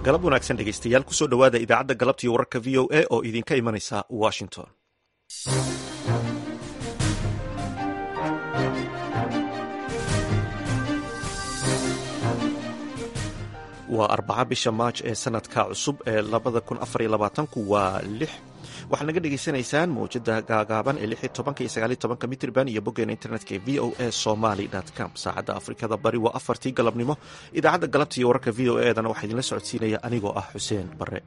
galab wanaagsan dhegeystayaal kusoo dhowaada idaacadda galabtiiyo wararka v o a oo idinka imanaysa washington waa arbaca bisha maaj ee sanadka cusub ee labada kun afar iyo labaatanku waa lix waxaad naga dhegaysanaysaan mawjada gaagaaban ee lix iyo tobanka iyo sagaal iyo tobanka mitrban iyo boggeena internetka ee v o a somaly com saacadda afrikada bari waa afartii galabnimo idaacadda galabta iyo wararka v o a dana waxaa idinla socodsiinaya anigoo ah xuseen bare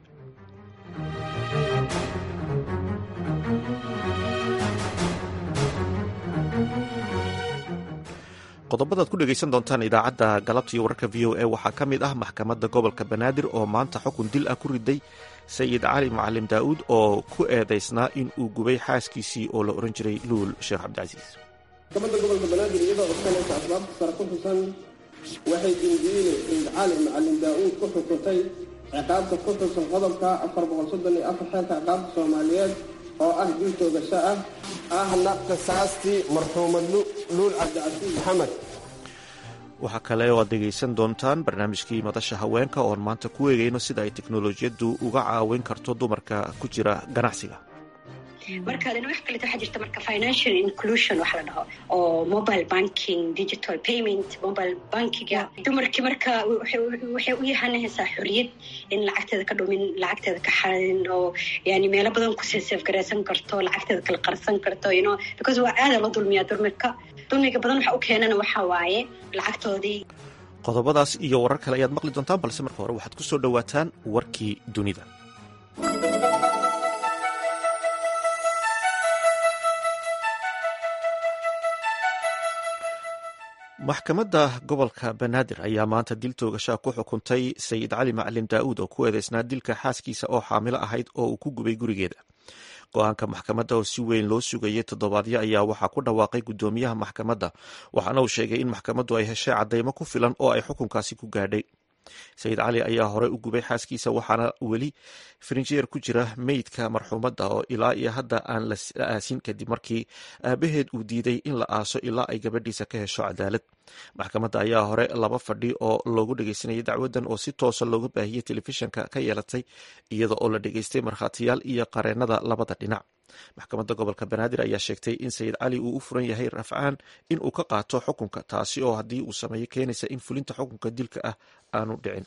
qodobadaad ku dhegaysan doontaan idaacadda galabta iyo wararka v o a waxaa ka mid ah maxkamadda gobolka banaadir oo maanta xukun dil ah ku riday sayid cali macalim daa'uud oo ku eedaysnaa in uu gubay xaaskiisii oo la ohan jiray luul sheekh cabdicasiis maxkamadda gobolka banaadir iyadoo codsanaysa asbaabta sare ku xusan waxay dindiine sayid cali macalim daa'uud ku xukuntay ciqaabta ku xusan qodobka afar boqol soddon iyo afar xeelka ciqaabta soomaaliyeed oo ah dil toogasho ah ahna qisaastii marxuumad luul cabdicasiis maxamed waxaa kale oo aad dhegaysan doontaan barnaamijkii madasha haweenka oon maanta ku eegayno sida ay teknolojiyaddu uga caawin karto dumarka ku jira ganacsiga markaadina wax kaleeto waxaa jirta marka financial inclusion wax la dhaho oo mobile banking digital payment mobile bankiga dumarkii marka waxay u yahanahaysaa xoriyad in lacagteeda ka dhumin lacagteeda ka xarin oo yani meelo badan kusii seefgaraysan karto lacagteeda kala qarsan karto you know because waa aada loo dulmiyaa dumarka dulmiga badan waxa u keenana waxaa waaye lacagtoodii qodobadaas iyo warar kale ayaad maqli doontaan balse marka hore waxaad ku soo dhowaataan warkii dunida maxkamadda gobolka banaadir ayaa maanta dil toogashaa ku xukuntay sayid cali macalin daa'uud oo ku eedeysnaa dilka xaaskiisa oo xaamilo ahayd oo uu ku gubay gurigeeda go-aanka maxkamadda oo si weyn loo sugayay toddobaadyo ayaa waxaa ku dhawaaqay guddoomiyaha maxkamadda waxaana uu sheegay in maxkamaddu ay heshay caddaymo ku filan oo ay xukunkaasi ku gaadhay sayid cali ayaa hore u gubay xaaskiisa waxaana weli farinjeer ku jira meydka marxuumadda oo ilaa iyo hadda aan la aasin kadib markii aabaheed uu diiday in la aaso ilaa ay gabadhiisa ka hesho cadaalad maxkamadda ayaa hore laba fadhi oo loogu dhegeysanayay dacwaddan oo si toosa looga baahiyey telefishinka ka yeelatay iyada oo la dhegeystay markhaatiyaal iyo qareennada labada dhinac maxkamadda gobolka banaadir ayaa sheegtay in sayid cali uu u furan yahay rafcaan in uu ka qaato xukunka taasi oo haddii uu sameeyo keenaysa in fulinta xukunka dilka ah aanu dhicin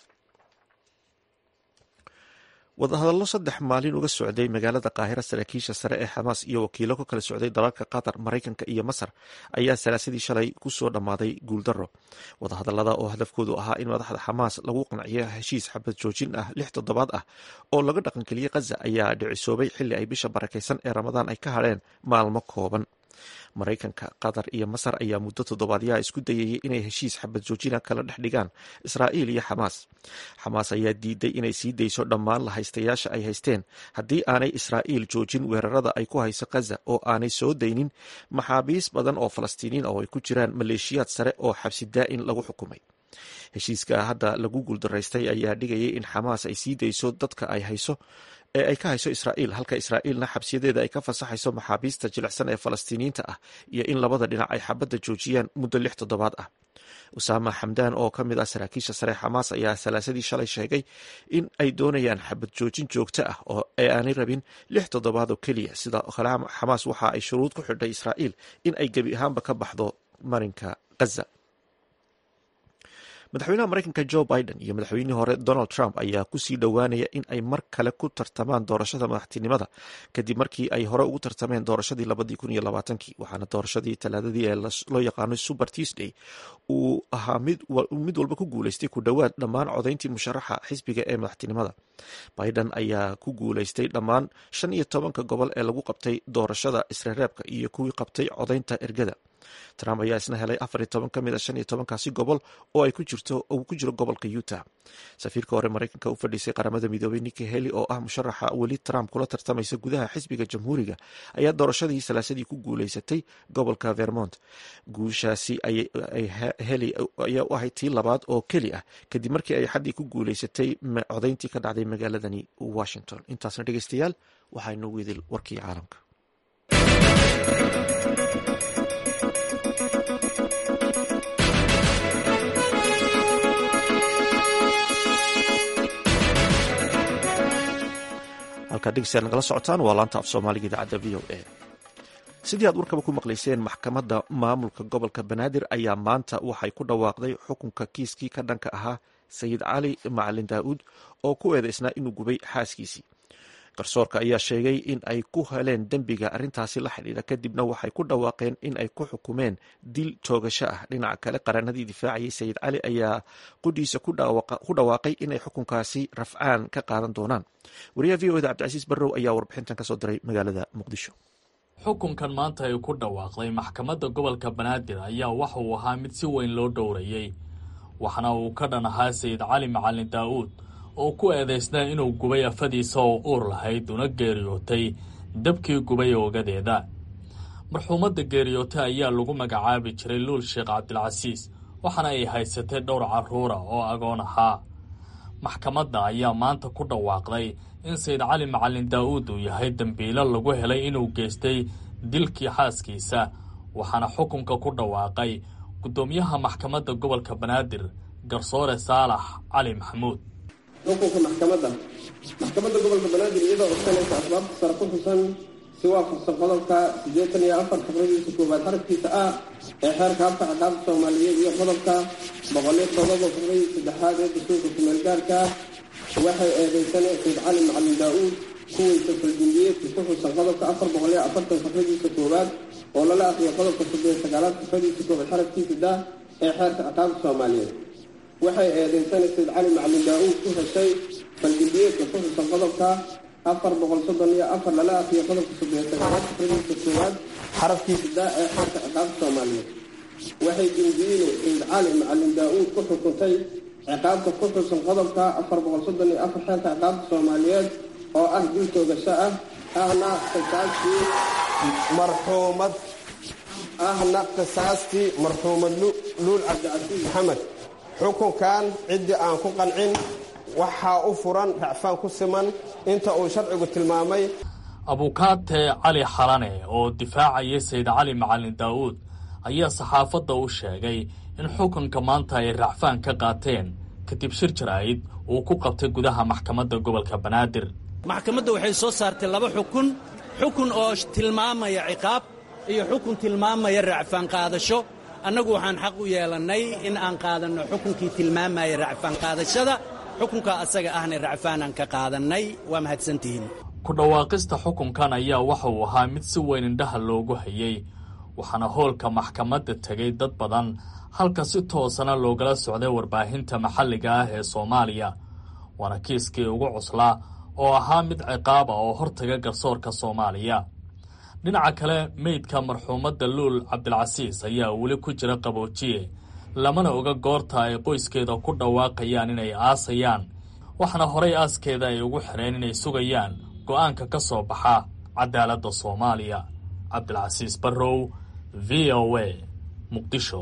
wadahadallo saddex maalin uga socday magaalada qaahira saraakiisha sare ee xamaas iyo wakiilo ka kala socday dalalka qatar maraykanka iyo masar ayaa salaasadii shalay kusoo dhammaaday guuldaro wadahadallada oo hadafkoodu ahaa in madaxda xamaas lagu qanciyo heshiis xabad joojin ah lix toddobaad ah oo laga dhaqangeliyey khaza ayaa dhicisoobay xilli ay bisha barakaysan ee ramadaan ay ka hadheen maalmo kooban maraykanka qatar iyo masar ayaa muddo toddobaadyaha isku dayayay inay heshiis xabad joojina kala dhex dhigaan israa'iil iyo xamaas xamaas ayaa diiday inay sii dayso dhammaan la haystayaasha ay haysteen haddii aanay israa'iil joojin weerarada ay ku hayso khaza oo aanay soo daynin maxaabiis badan oo falastiiniin oo ay ku jiraan maleeshiyaad sare oo xabsi daa'in lagu xukumay heshiiska hadda lagu guuldaraystay ayaa dhigayay in xamaas ay sii dayso dadka ay hayso ee ay ka hayso israa'iil halka israa'iilna xabsiyadeeda ay ka fasaxayso maxaabiista jilicsan ee falastiiniyiinta ah iyo in labada dhinac ay xabadda joojiyaan muddo lix toddobaad ah usaama xamdaan oo ka mid ah saraakiisha sare xamaas ayaa salaasadii shalay sheegay in ay doonayaan xabad joojin joogto ah oo ee aanay rabin lix toddobaad oo keliya sida kale xamaas waxa ay shuruud ku xidhay israa'iil in ay gebi ahaanba ka baxdo marinka khaza madaxweynaha maraykanka jo biden iyo madaxweynihii hore donald trump ayaa kusii dhowaanaya in ay mar kale ku tartamaan doorashada madaxtinimada kadib markii ay hore ugu tartameen doorashadii labadii kun iyo labaatankii waxaana doorashadii talaadadii ee loo yaqaano super tuesday uu ahaa mid walba ku guuleystay ku dhowaad dhammaan codayntii musharaxa xisbiga ee madaxtinimada biden ayaa ku guuleystay dhammaan shan iyo tobanka gobol ee lagu qabtay doorashada isreereebka iyo kuwii qabtay codaynta ergada trump ayaa isna helay afar iyo toban ka mid a shan iyo tobankaasi gobol oo ay ku jirto uu ku jiro gobolka utah safiirka hore maraykanka u fadhiisay qaramada midoobay niki heli oo ah musharaxa weli trump kula tartamaysa gudaha xisbiga jamhuuriga ayaa doorashadii salaasadii ku guuleysatay gobolka vermont guushaasi heli ayaa u ahayd tii labaad oo keli ah kadib markii ay xaddii ku guuleysatay codayntii ka dhacday magaaladani washington intaasna dhegeystayaal waxaa inoogu idil warkii caalamka halkaad dhegeystayaal nagala socotaan waa laanta af soomaaliga idaacadda v o a sidii aad warkaba ku maqlayseen maxkamadda maamulka gobolka banaadir ayaa maanta waxay ku dhawaaqday xukunka kiiskii ka dhanka ahaa sayid cali macalin daa'uud oo ku eedeysnaa inuu gubay xaaskiisii garsoorka ayaa sheegay in ay ku heleen dembiga arrintaasi la xidhiidha kadibna waxay ku dhawaaqeen in ay ku xukumeen dil toogasho ah dhinaca kale qaranadii difaacayay sayid cali ayaa qudhiisa ku dhawaaqay inay xukunkaasi rafcaan ka qaadan doonaan wariyaha v o eda cabdicasiis barrow ayaa warbixintan kasoo diray magaalada muqdisho xukunkan maanta ay ku dhawaaqday maxkamadda gobolka banaadir ayaa waxa uu ahaa mid si weyn loo dhowrayey waxna uu ka dhan ahaa sayid cali macalin daa'uud oo ku eedaysnaa inuu gubay afadiisa oo uur lahayd una geeriyootay dabkii gubay oogadeeda marxuumadda geeriyootay ayaa lagu magacaabi jiray luul sheekh cabdilcasiis waxaana ay haysatay dhowr carruura oo agoon ahaa maxkamadda ayaa maanta ku dhawaaqday in sayid cali macalin daa'uud uu yahay dembiilo lagu helay inuu geystay dilkii xaaskiisa waxaana xukunka ku dhawaaqay guddoomiyaha maxkamadda gobolka banaadir garsoore saalax cali maxamuud xukunka maxkamadda maxkamadda gobolka banaadir iyadoo codsanaysa asbaabta sare ku xusan si waafaqsan qodobka siddeetan iyo afar fikradiisa koowaad xarafkiisa ah ee xeerka habka ciqaabta soomaaliyeed iyo qodobka boqol iyo todoba fikradiisa saddexaad ee dastuurka kumeelgaarka waxay eedeysaneen sayid cali macalin daa-uud kuweysa faldimbiyeedka ku xusan qodobka afar boqol iyo afartan fikradiisa koowaad oo lala aqriyo qodobka soddon iyo sagaalaad fikradiisa koowaad xarafkiisa dah ee xeerka ciqaabta soomaaliyeed waxay eedeysanay sayid cali macalin daa-uud ku heshay faldimbiyeedka ku xusan qodobka afar boqol soddon iyo afar lala aqriyo qodobka soddon iyo sagaalaad fikradiisa koowaad xarafkiisa dah ee xeerka ciqaabta soomaaliyeed waxay dimbiile sayid cali macalin daa-uud ku xukuntay ciqaabta ku xusan qodobka afar boqol soddon iyo afar xeerka ciqaabta soomaaliyeed oo ah dil toogasho ah ahna qisaastii marxuumad ahna qisaastii marxuumad luul cabdicasiis maxamed xukunkan ciddii aan ku qancin waxaa u furan racfaan ku siman inta uu sharcigu tilmaamay abukaate cali xalane oo difaacaya sayid cali macalin daa'uud ayaa saxaafadda u sheegay in xukunka maanta ay racfaan ka qaateen kadib shir jaraa'id uu ku qabtay gudaha maxkamadda gobolka banaadir maxkamadda waxay soo saartay laba xukun xukun oo tilmaamaya ciqaab iyo xukun tilmaamaya racfaan qaadasho annagu waxaan xaq u yeelannay in aan qaadanno xukunkii tilmaamaya racfaan qaadashada xukunkaa asaga ahna racfaanaan ka qaadannay waa mahadsantihiin ku dhawaaqista xukunkan ayaa waxa uu ahaa mid si weyn indhaha loogu hayey waxaana hoolka maxkamadda tegay dad badan halka si toosana loogala socday warbaahinta maxalliga ah ee soomaaliya waana kiiskii ugu cuslaa oo ahaa mid ciqaaba oo hortaga garsoorka soomaaliya dhinaca kale meydka marxuumadda luul cabdilcasiis ayaa weli ku jira qaboojiye lamana oga goorta ay qoyskeeda ku dhawaaqayaan inay aasayaan waxaana horay aaskeeda ay ugu xireen inay sugayaan go'aanka ka soo baxa cadaaladda soomaaliya cabdilcasiis barrow v o a muqdisho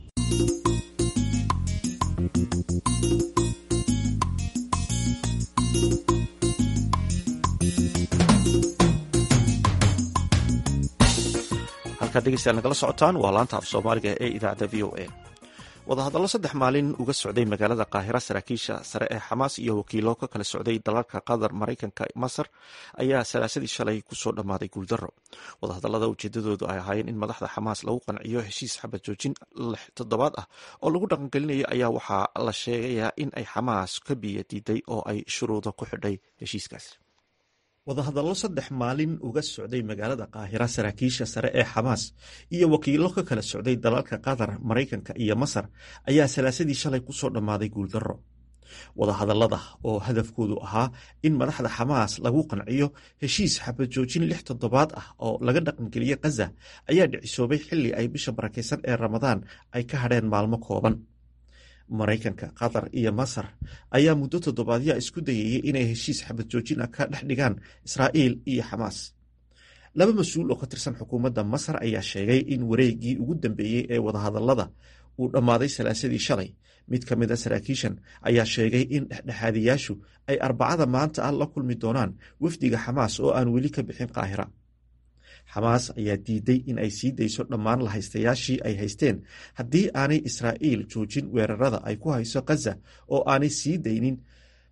halkaad dhegeystayaal nagala socotaan waa laanta af soomaaliga ee idaacadda v o a wadahadallo saddex maalin uga socday magaalada qaahira saraakiisha sare ee xamaas iyo wakiilo ka kala socday dalalka qatar maraykanka masar ayaa salaasadii shalay kusoo dhammaaday guuldaro wadahadallada ujeedadoodu ay ahaayeen in madaxda xamaas lagu qanciyo heshiis xabad joojin lix toddobaad ah oo lagu dhaqangelinayo ayaa waxaa la sheegayaa in ay xamaas ka biyo diiday oo ay shuruudo ku xidhay heshiiskaas wadahadallo saddex maalin uga socday magaalada qaahira saraakiisha sare ee xamaas iyo wakiilo ka kala socday dalalka qatar maraykanka iyo masar ayaa salaasadii shalay kusoo dhammaaday guuldarro wadahadallada oo hadafkoodu ahaa in madaxda xamaas lagu qanciyo heshiis xabad joojin lix toddobaad ah oo laga dhaqangeliye khaza ayaa dhicisoobay xilli ay bisha barakaysan ee ramadaan ay ka hadheen maalmo kooban maraykanka qatar iyo masar ayaa muddo toddobaadya isku dayayay inay heshiis xabad joojin ah ka dhex dhigaan israa'iil iyo xamaas laba mas-uul oo ka tirsan xukuumadda masar ayaa sheegay in wareeggii ugu dambeeyey ee wadahadallada uu dhammaaday salaasadii shalay mid ka mid a saraakiishan ayaa sheegay in dhexdhexaadiyaashu ay arbacada maanta ah la kulmi doonaan wafdiga xamaas oo aan weli ka bixin qaahira xamaas ayaa diiday in ay sii dayso dhammaan lahaystayaashii ay haysteen haddii aanay israa'iil joojin weerarada ay ku hayso khaza oo aanay sii daynin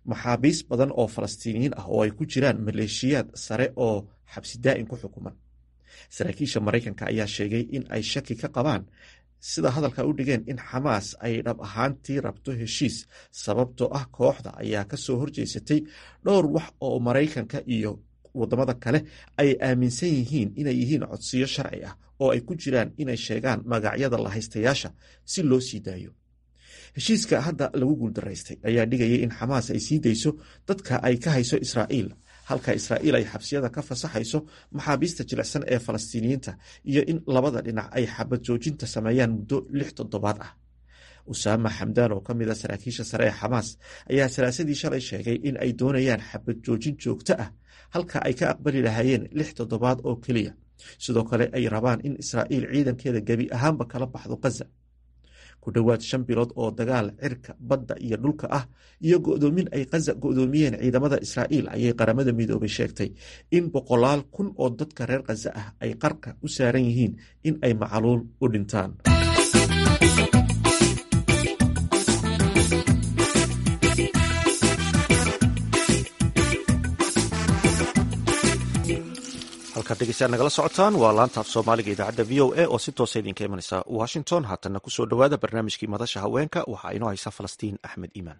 maxaabiis badan oo falastiiniyiin ah oo ay ku jiraan maleeshiyaad sare oo xabsi daa'in ku xukuman saraakiisha maraykanka ayaa sheegay in ay shaki ka qabaan sida hadalka u dhigeen in xamaas ay dhab ahaantii rabto heshiis sababtoo ah kooxda ayaa ka soo horjeesatay dhowr wax oo maraykanka iyo wadamada kale ay aaminsan yihiin inay yihiin codsiyo sharci ah oo ay ku jiraan inay sheegaan magacyada lahaystayaasha si loo sii daayo heshiiska hadda lagu guuldaraystay ayaa dhigayay in xamaas ay sii dayso dadka ay ka hayso israa'iil halka israa'iil ay xabsiyada ka fasaxayso maxaabiista jilicsan ee falastiiniyiinta iyo in labada dhinac ay xabad joojinta sameeyaan muddo lix toddobaad ah usaama xamdaan oo ka mid a saraakiisha sare ee xamaas ayaa salaasadii shalay sheegay in ay doonayaan xabad joojin joogto ah halka ay ka aqbali lahaayeen lix toddobaad oo keliya sidoo kale ay rabaan in israa'iil ciidankeeda gebi ahaanba kala baxdo gaza ku dhowaad shan bilood oo dagaal cirka badda iyo dhulka ah iyo go'doomin ay kaza go'doomiyeen ciidamada israa'iil ayay qaramada midoobay sheegtay in boqolaal kun oo dadka reer khaza ah ay qarka u saaran yihiin in ay macaluul u dhintaan halkaad dhegeystayaal nagala socotaan waa laanta af soomaaliga idaacadda v o a oo si toosa idinka imanaysa washington haatanna kusoo dhowaada barnaamijkii madasha haweenka waxaa inoo haysa falastiin axmed iimaan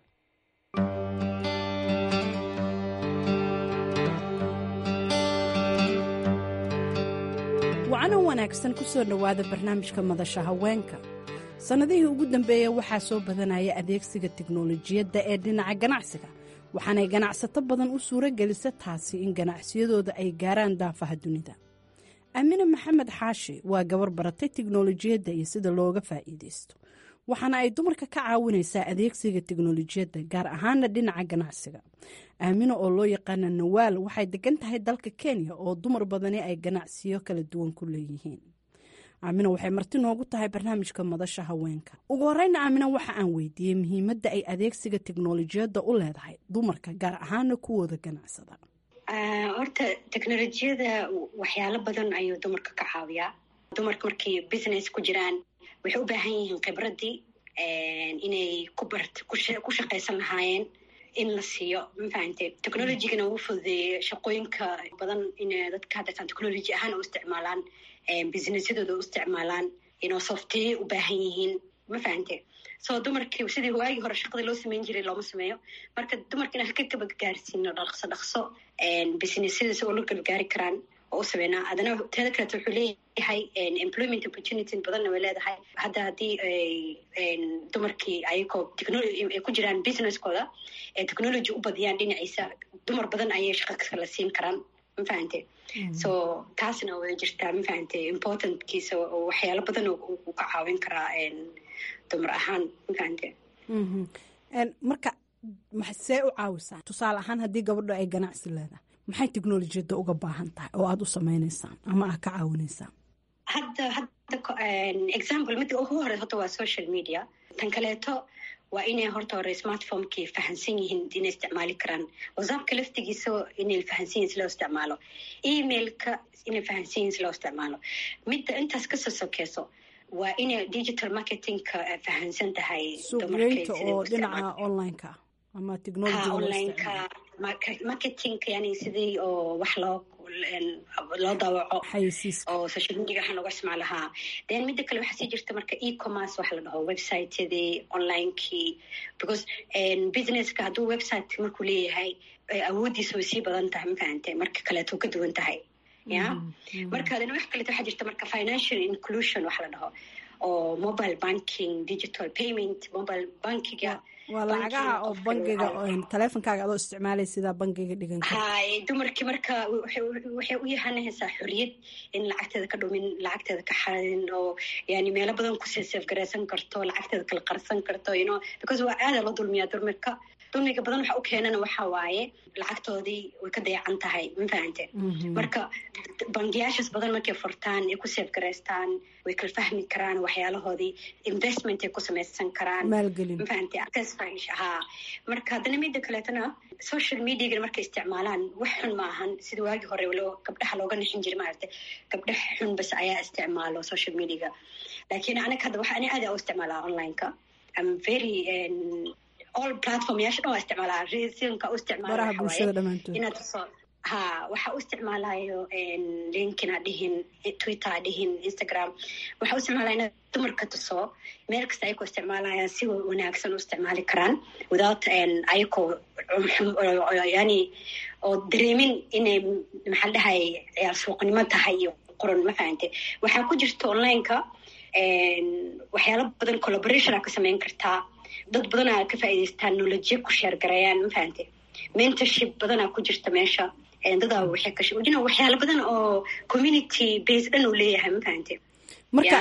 wacano wanaagsan ku soo dhowaada barnaamijka madasha haweenka sannadihii ugu dambeeya waxaa soo badanaya adeegsiga tiknolojiyadda ee dhinaca ganacsiga waxaanay ganacsato badan u suuro gelisa taasi in ganacsiyadooda ay gaaraan daafaha dunida aamine maxamed xaashi waa gabar baratay tiknolojiyadda iyo sida looga faa'iidaysto waxaana ay dumarka ka caawinaysaa adeegsiga tiknolojiyadda gaar ahaana dhinaca ganacsiga aamino oo loo yaqaana nawaal waxay degan tahay dalka kenya oo dumar badani ay ganacsiyo kala duwan ku leeyihiin aamina waxay marti noogu tahay barnaamijka madasha haweenka ugu horeyna aamina waxa aan weydiiyey muhiimadda ay adeegsiga teknolojiyadda u leedahay dumarka gaar ahaana kuwooda ganacsada horta teknolojiyada waxyaalo badan ayuu dumarka ka caawiyaa dumarka markay business ku jiraan waxay u baahan yihiin khibradii inay ku bart ku shaqaysan lahaayeen in la siiyo mafahante technologygana uu fududeeyey shaqooyinka badan in dadka haddaysan technology ahaan u isticmaalaan businessyadooda u isticmaalaan inoo softeye u baahan yihiin ma fahante so dumarkii sidii waagii hore shaqadii loo sameyn jiray looma sameeyo marka dumarkina haka gabagaarsiino dhaqso dhaqso businessyada si oo la gabagaari karaan oo u sameynaa adana teeda kaleeto wuxuu leeyahay employment opportunity badanna way leedahay hadda haddii dumarkii ayagoo ay ku jiraan businesskooda ee technology u badiyaan dhinaciisa dumar badan ayay shaqa kala siin karaan ma fahante so taasna way jirtaa ma fahante importantkiisa oo waxyaalo badan uu ka caawin karaa dumar ahaan ma fahante marka see u caawisaa tusaale ahaan haddii gabadho ay ganacsi leedahay maxay teknolojiyadda uga baahan tahay oo aada u sameynaysaan ama aad ka caawinaysaan hadda hadda example midda ugu hore horta waa social media tan kaleeto waa inay horta hore smartphomekii fahansan yihiin inay isticmaali karaan whatsappka laftigiisa inay fahansan yihin si loo isticmaalo emailka inay fahansan yihin si loo isticmaalo midda intaas kasoo sokeyso waa inay digital marketingka fahansan tahay suuqgeynta oo dhinaca onlineka ama technology onlineka marketingka yani sidii oo wax loo loo dawaco oo social media waxaan looga isticmaalahaa then midda kale waxaa sii jirta marka e-commerce waxa la dhaho websitedii onlinekii because businesska hadduu website markuu leeyahay awooddiisa way sii badan tahay ma fahante marka kaleeto ka duwan tahay ya marka adana wax kaleeto waxaa jirta marka financial inclusion waxa la dhaho oo mobile banking digital payment mobile bankiga waa lacagaha oo bangiga taleefonkaaga adoo isticmaalay sidaa bangiga dhigan hay dumarkii marka waxay u yahanahaysaa xoriyad in lacagteeda ka dhumin lacagteeda ka xarin oo yani meelo badan ku seefgaraysan karto lacagteeda kala qarsan karto you know because waa aada loo dulmiyaa dumarka dulmiga badan waxa u keenana waxa waaye lacagtoodii way ka dayacan tahay ma fahante marka bangiyaashaas badan markay furtaan ay ku seefgaraystaan way kala fahmi karaan waxyaalahoodii investment ay ku samaysan karaan ma fahante ha marka haddana mida kaleetona social mediaga markay isticmaalaan wax xun ma ahan sida waagii hore loo gabdhaha looga nixin jiray maaragta gabdha xun bas ayaa isticmaalo social mediaga laakiin anaga hadda waxa ani aada u isticmaalaa onlineka am very all platform yaasha dhan waa isticmaalaa resinka u baraha bulshada dhammaantood inaad soo ha waxaa u isticmaalayo linkin ha dhihin twitter ha dhihin instagram waxaa u isticmaalaya inaad dumarka tuso meel kasta ayakoo isticmaalaya si wanaagsan u isticmaali karaan without ayakoo yani oo dareemin inay maxaa la dhahay ciyaar suuqnimo tahay iyo qoran ma fahante waxaa ku jirta onlineka waxyaalo badan collaboration aa ka sameyn kartaa dad badanaa ka faa'iidaystaan nolojiya ku sheergarayaan ma fahante mentorship badanaa ku jirta meesha dadaa waxay ka shaqeeyaan waxyaalo badan oo community base dhan uu leeyahay ma fahante marka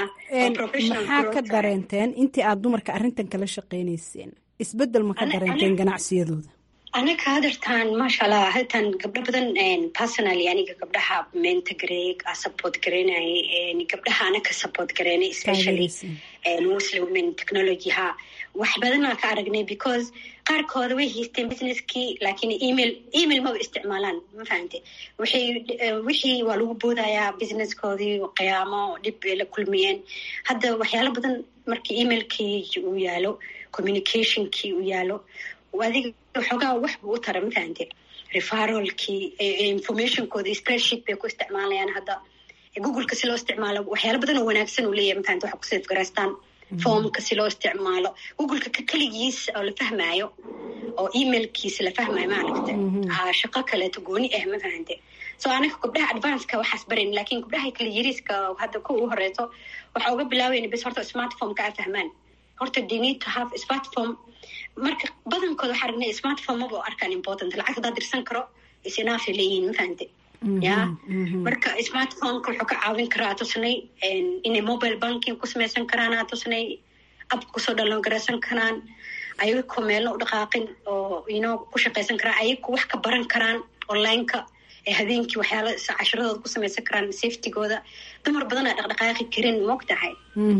maxaa ka dareenteen intii aad dumarka arrintan kala shaqeynayseen isbeddel ma ka dareenteen ganacsiyadooda anaga hadartaan maasha allah hadartaan gabdho badan personally aniga gabdhaha menta gareeg a support gareynayay gabdhaha anaka support gareynay especially muslim women technology ha wax badanaa ka aragnay because qaarkooda way haysteen businesskii laakiin email email maba isticmaalaan ma fahante waxay wixii waa lagu boodayaa businesskoodii qiyaamo dhib bay la kulmiyeen hadda waxyaalo badan markii emailkii uu yaalo communicationkii uu yaalo adiga xoogaa wax buu u tara ma fahante referalkii informationkoodii spreadsheet bay ku isticmaalayaan hadda googleka si loo isticmaalo waxyaalo badan oo wanaagsan uu leeyahay mafahante waxa kusaf garaystaan formka si loo isticmaalo googleka ka keligiis oo la fahmaayo oo emailkiisa la fahmaayo maaragta shaqo kaleeto gooni ah ma fahante so anaga gabdhaha advanceka waxaas barayn lakin gabdhaha kale yariiska hadda ku ugu horeyso waxa uga bilaabayna bes horta smartphomeka a fahmaan horta they need to have smartphone marka badankooda waxaa aragnay smartphone maba arkaan important lacag hadaa dirsan karo isinaafay leeyihiin ma fahante ya marka smartphoneka wuxuu ka caawin karaa tusnay inay mobile banking ku samaysan karaan aa tusnay ab kusoo dhaloon garaysan karaan ayagoo meelna u dhaqaaqin oo ino ku shaqaysan karaan ayago wax ka baran karaan onlineka ee habeenkii waxyaala cashiradooda ku samaysan karaan safetygooda dumar badanaa dhaqdhaqaaqi karin moog tahay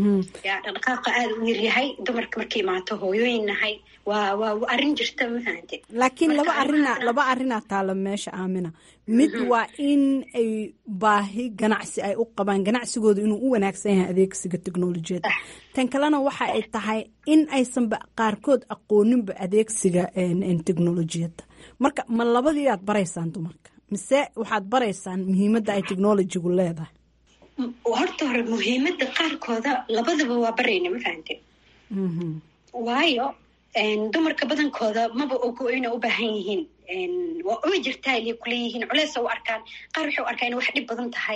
ya dhaqdhaqaaqa aada u yaryahay dumarka markay imaato hooyooyin nahay waa waa arrin jirta ma fahante laakiin laba arina laba arrinaa taala meesha aamina mid waa in ay baahi ganacsi ay u qabaan ganacsigooda inuu u wanaagsan yahay adeegsiga technolojiyadda tan kalena waxa ay tahay in aysanba qaarkood aqooninba adeegsiga technolojiyadda marka ma labadii aad baraysaan dumarka mise waxaad baraysaan muhiimadda ay technolojigu leedahay horta hore muhiimadda qaarkooda labadaba waa barayna ma fahante waayo dumarka badankooda maba ogo inay u baahan yihiin waa way jirtaa ilay kuleeyihiin culeys u arkaan qaar waxay u arkaa inay wax dhib badan tahay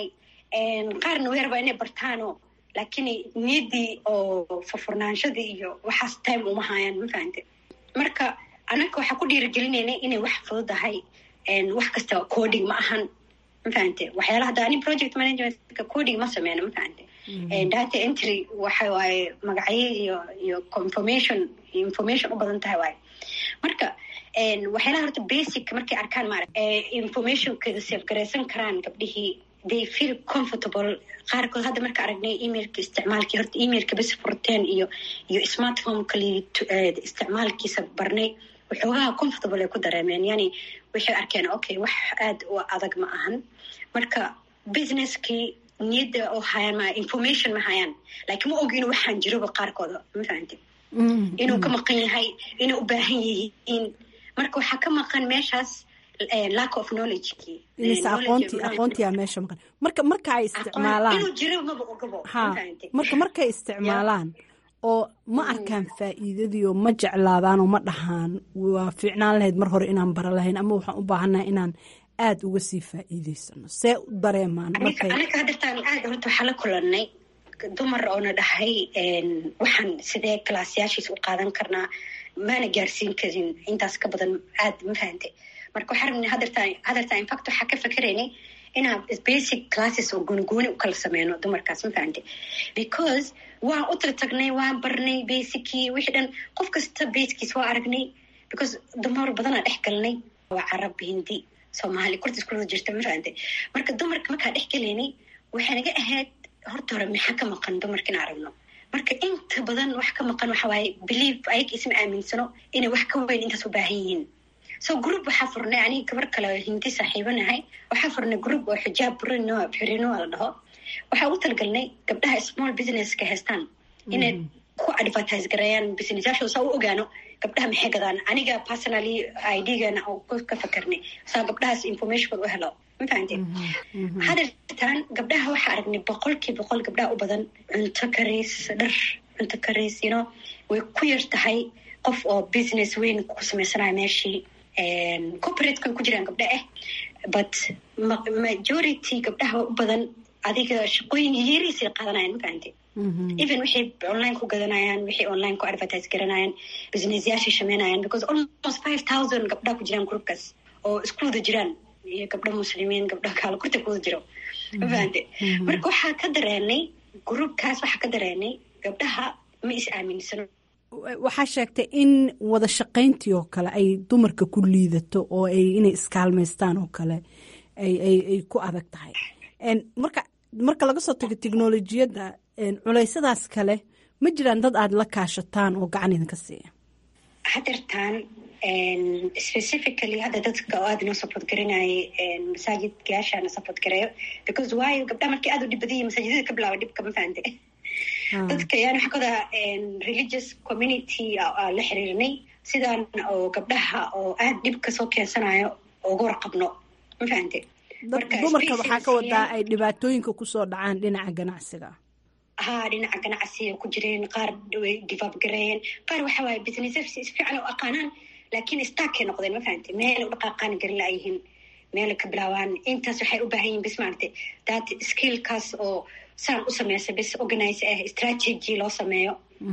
qaarna way rabaa inay bartaano laakiin niyaddii oo furfurnaanshadii iyo waxaas time uma haayaan ma fahante marka anaga waxaa ku dhiirigelinayna inay wax fududahay wax kasta coding ma ahan ma fahante waxyaalaha hadda ani project managementka coding ma sameyno ma fahante data entry waxa waaye magacyo iyo iyo confirmation information u badan tahay waaye marka waxyaalaha horta basic markay arkaan maara informationkeeda safe garaysan karaan gabdhihii they feel comfortable qaarkood hadda marka aragnay emailka isticmaalkii horta emailka bes furteen iyo iyo smartphonekali isticmaalkiisa barnay waxoogaha comfortable ay ku dareemeen yani waxay arkeen okay wax aada u adag ma ahan marka businesskii niyadda oo hayaan ma information ma hayaan laakiin ma og inuu waxaan jiroba qaarkooda ma fahamte inuu ka maqan yahay inay u baahan yihiin marka waxaa ka maqan meeshaas lack of knowledgekii mise aqoonti aqoontiyaa meesha maqan marka marka ay isticmaalaan inuu jiro maba ogabo ha marka markay isticmaalaan oo ma arkaan faa'iidadii oo ma jeclaadaan oo ma dhahaan waa fiicnaan lahayd mar hore inaan bara lahayn ama waxaan u baahannahay inaan aada uga sii faa'iidaysano see u dareemaan markay anaga hadartaan aada horta waxaa la kulanay dumar oona dhahay waxaan sidee galaasyaashiisa u qaadan karnaa maana gaarsiin karin intaas ka badan aada ma fahante marka waxaa rabnay hadartaan hadartaan infact waxaa ka fakeraynay inaan basic classes oo goonigooni u kala sameyno dumarkaas ma fahante because waan u tala tagnay waan barnay basicii wixii dhan qof kasta baskiis waa aragnay because dumar badanaa dhex galnay waa carab hindi soomaali kurta isku wada jirta ma fahante marka dumarka markaa dhex galaynay waxay naga ahayd horta hore maxaa ka maqan dumarka in aragno marka inta badan wax ka maqan waxa waaye believe ayaga isma aaminsano inay wax ka weyn intaas u baahan yihiin so group waxaa furnay aniga gabar kale hindi saaxiibanahay waxaa furnay group oo xijaab burino xirino la dhaho waxaa ugu talagalnay gabdhaha small businesska haystaan inay ku advertise gareeyaan businessyaashooda saa u ogaano gabdhaha maxay gadaan aniga personally idgana ka fakarnay saa gabdhahaas information u helo ma fahamte hadeertaan gabdhaha waxaa aragnay boqolkii boqol gabdhaha u badan cunto kariis dhar cunto kariis you know way ku yar tahay qof oo business weyn ku sameysanayo meeshii corporateka way ku jiraan gabdha ah but majority gabdhaha u badan adiga shaqooyin yariisay qaadanayan ma fahamte even waxay online ku gadanayaan waxay online ku advertise garanayaan businessyaashay sameynayaan because almost five thousand gabdhaha ku jiraan groupkaas oo isku wada jiraan iyo gabdho muslimiin gabdho kaala kurta ku wada jiro ma fahamte marka waxaa ka dareenay groupkaas waxaa ka dareenay gabdhaha ma is aaminsano waxaa sheegtay in wada shaqayntii oo kale ay dumarka ku liidato oo ay inay iskaalmaystaan oo kale ay ku adag tahay marka marka laga soo tago teknolojiyadda culeysyadaas kale ma jiraan dad aada la kaashataan oo gacan idinka siiya hadeertaan specifically hadda dadka oo aada noo support garanayay masaajidgaashaana support gareeyo because waayo gabdhaha markii aada u dhib badanya masaajidada ka bilaaba dhibka ma fahante dadka yani waxaa kawadaa religious community la xiriirnay sidaan oo gabdhaha oo aada dhibka soo keensanayo uga warqabno ma fahante dumarka waxaa ka wadaa ay dhibaatooyinka kusoo dhacaan dhinaca ganacsiga haa dhinaca ganacsiga ku jireen qaar way divaab gareeyeen qaar waxa waaye business si fiican u aqaanaan laakiin starkay noqdeen ma fahamte meel u dhaqaaqaan garin laayihiin meel ka bilaabaan intaas waxay u baahan yihin bis maaragte that skillkaas oo saan u sameysa bis organize ah strategy loo sameeyo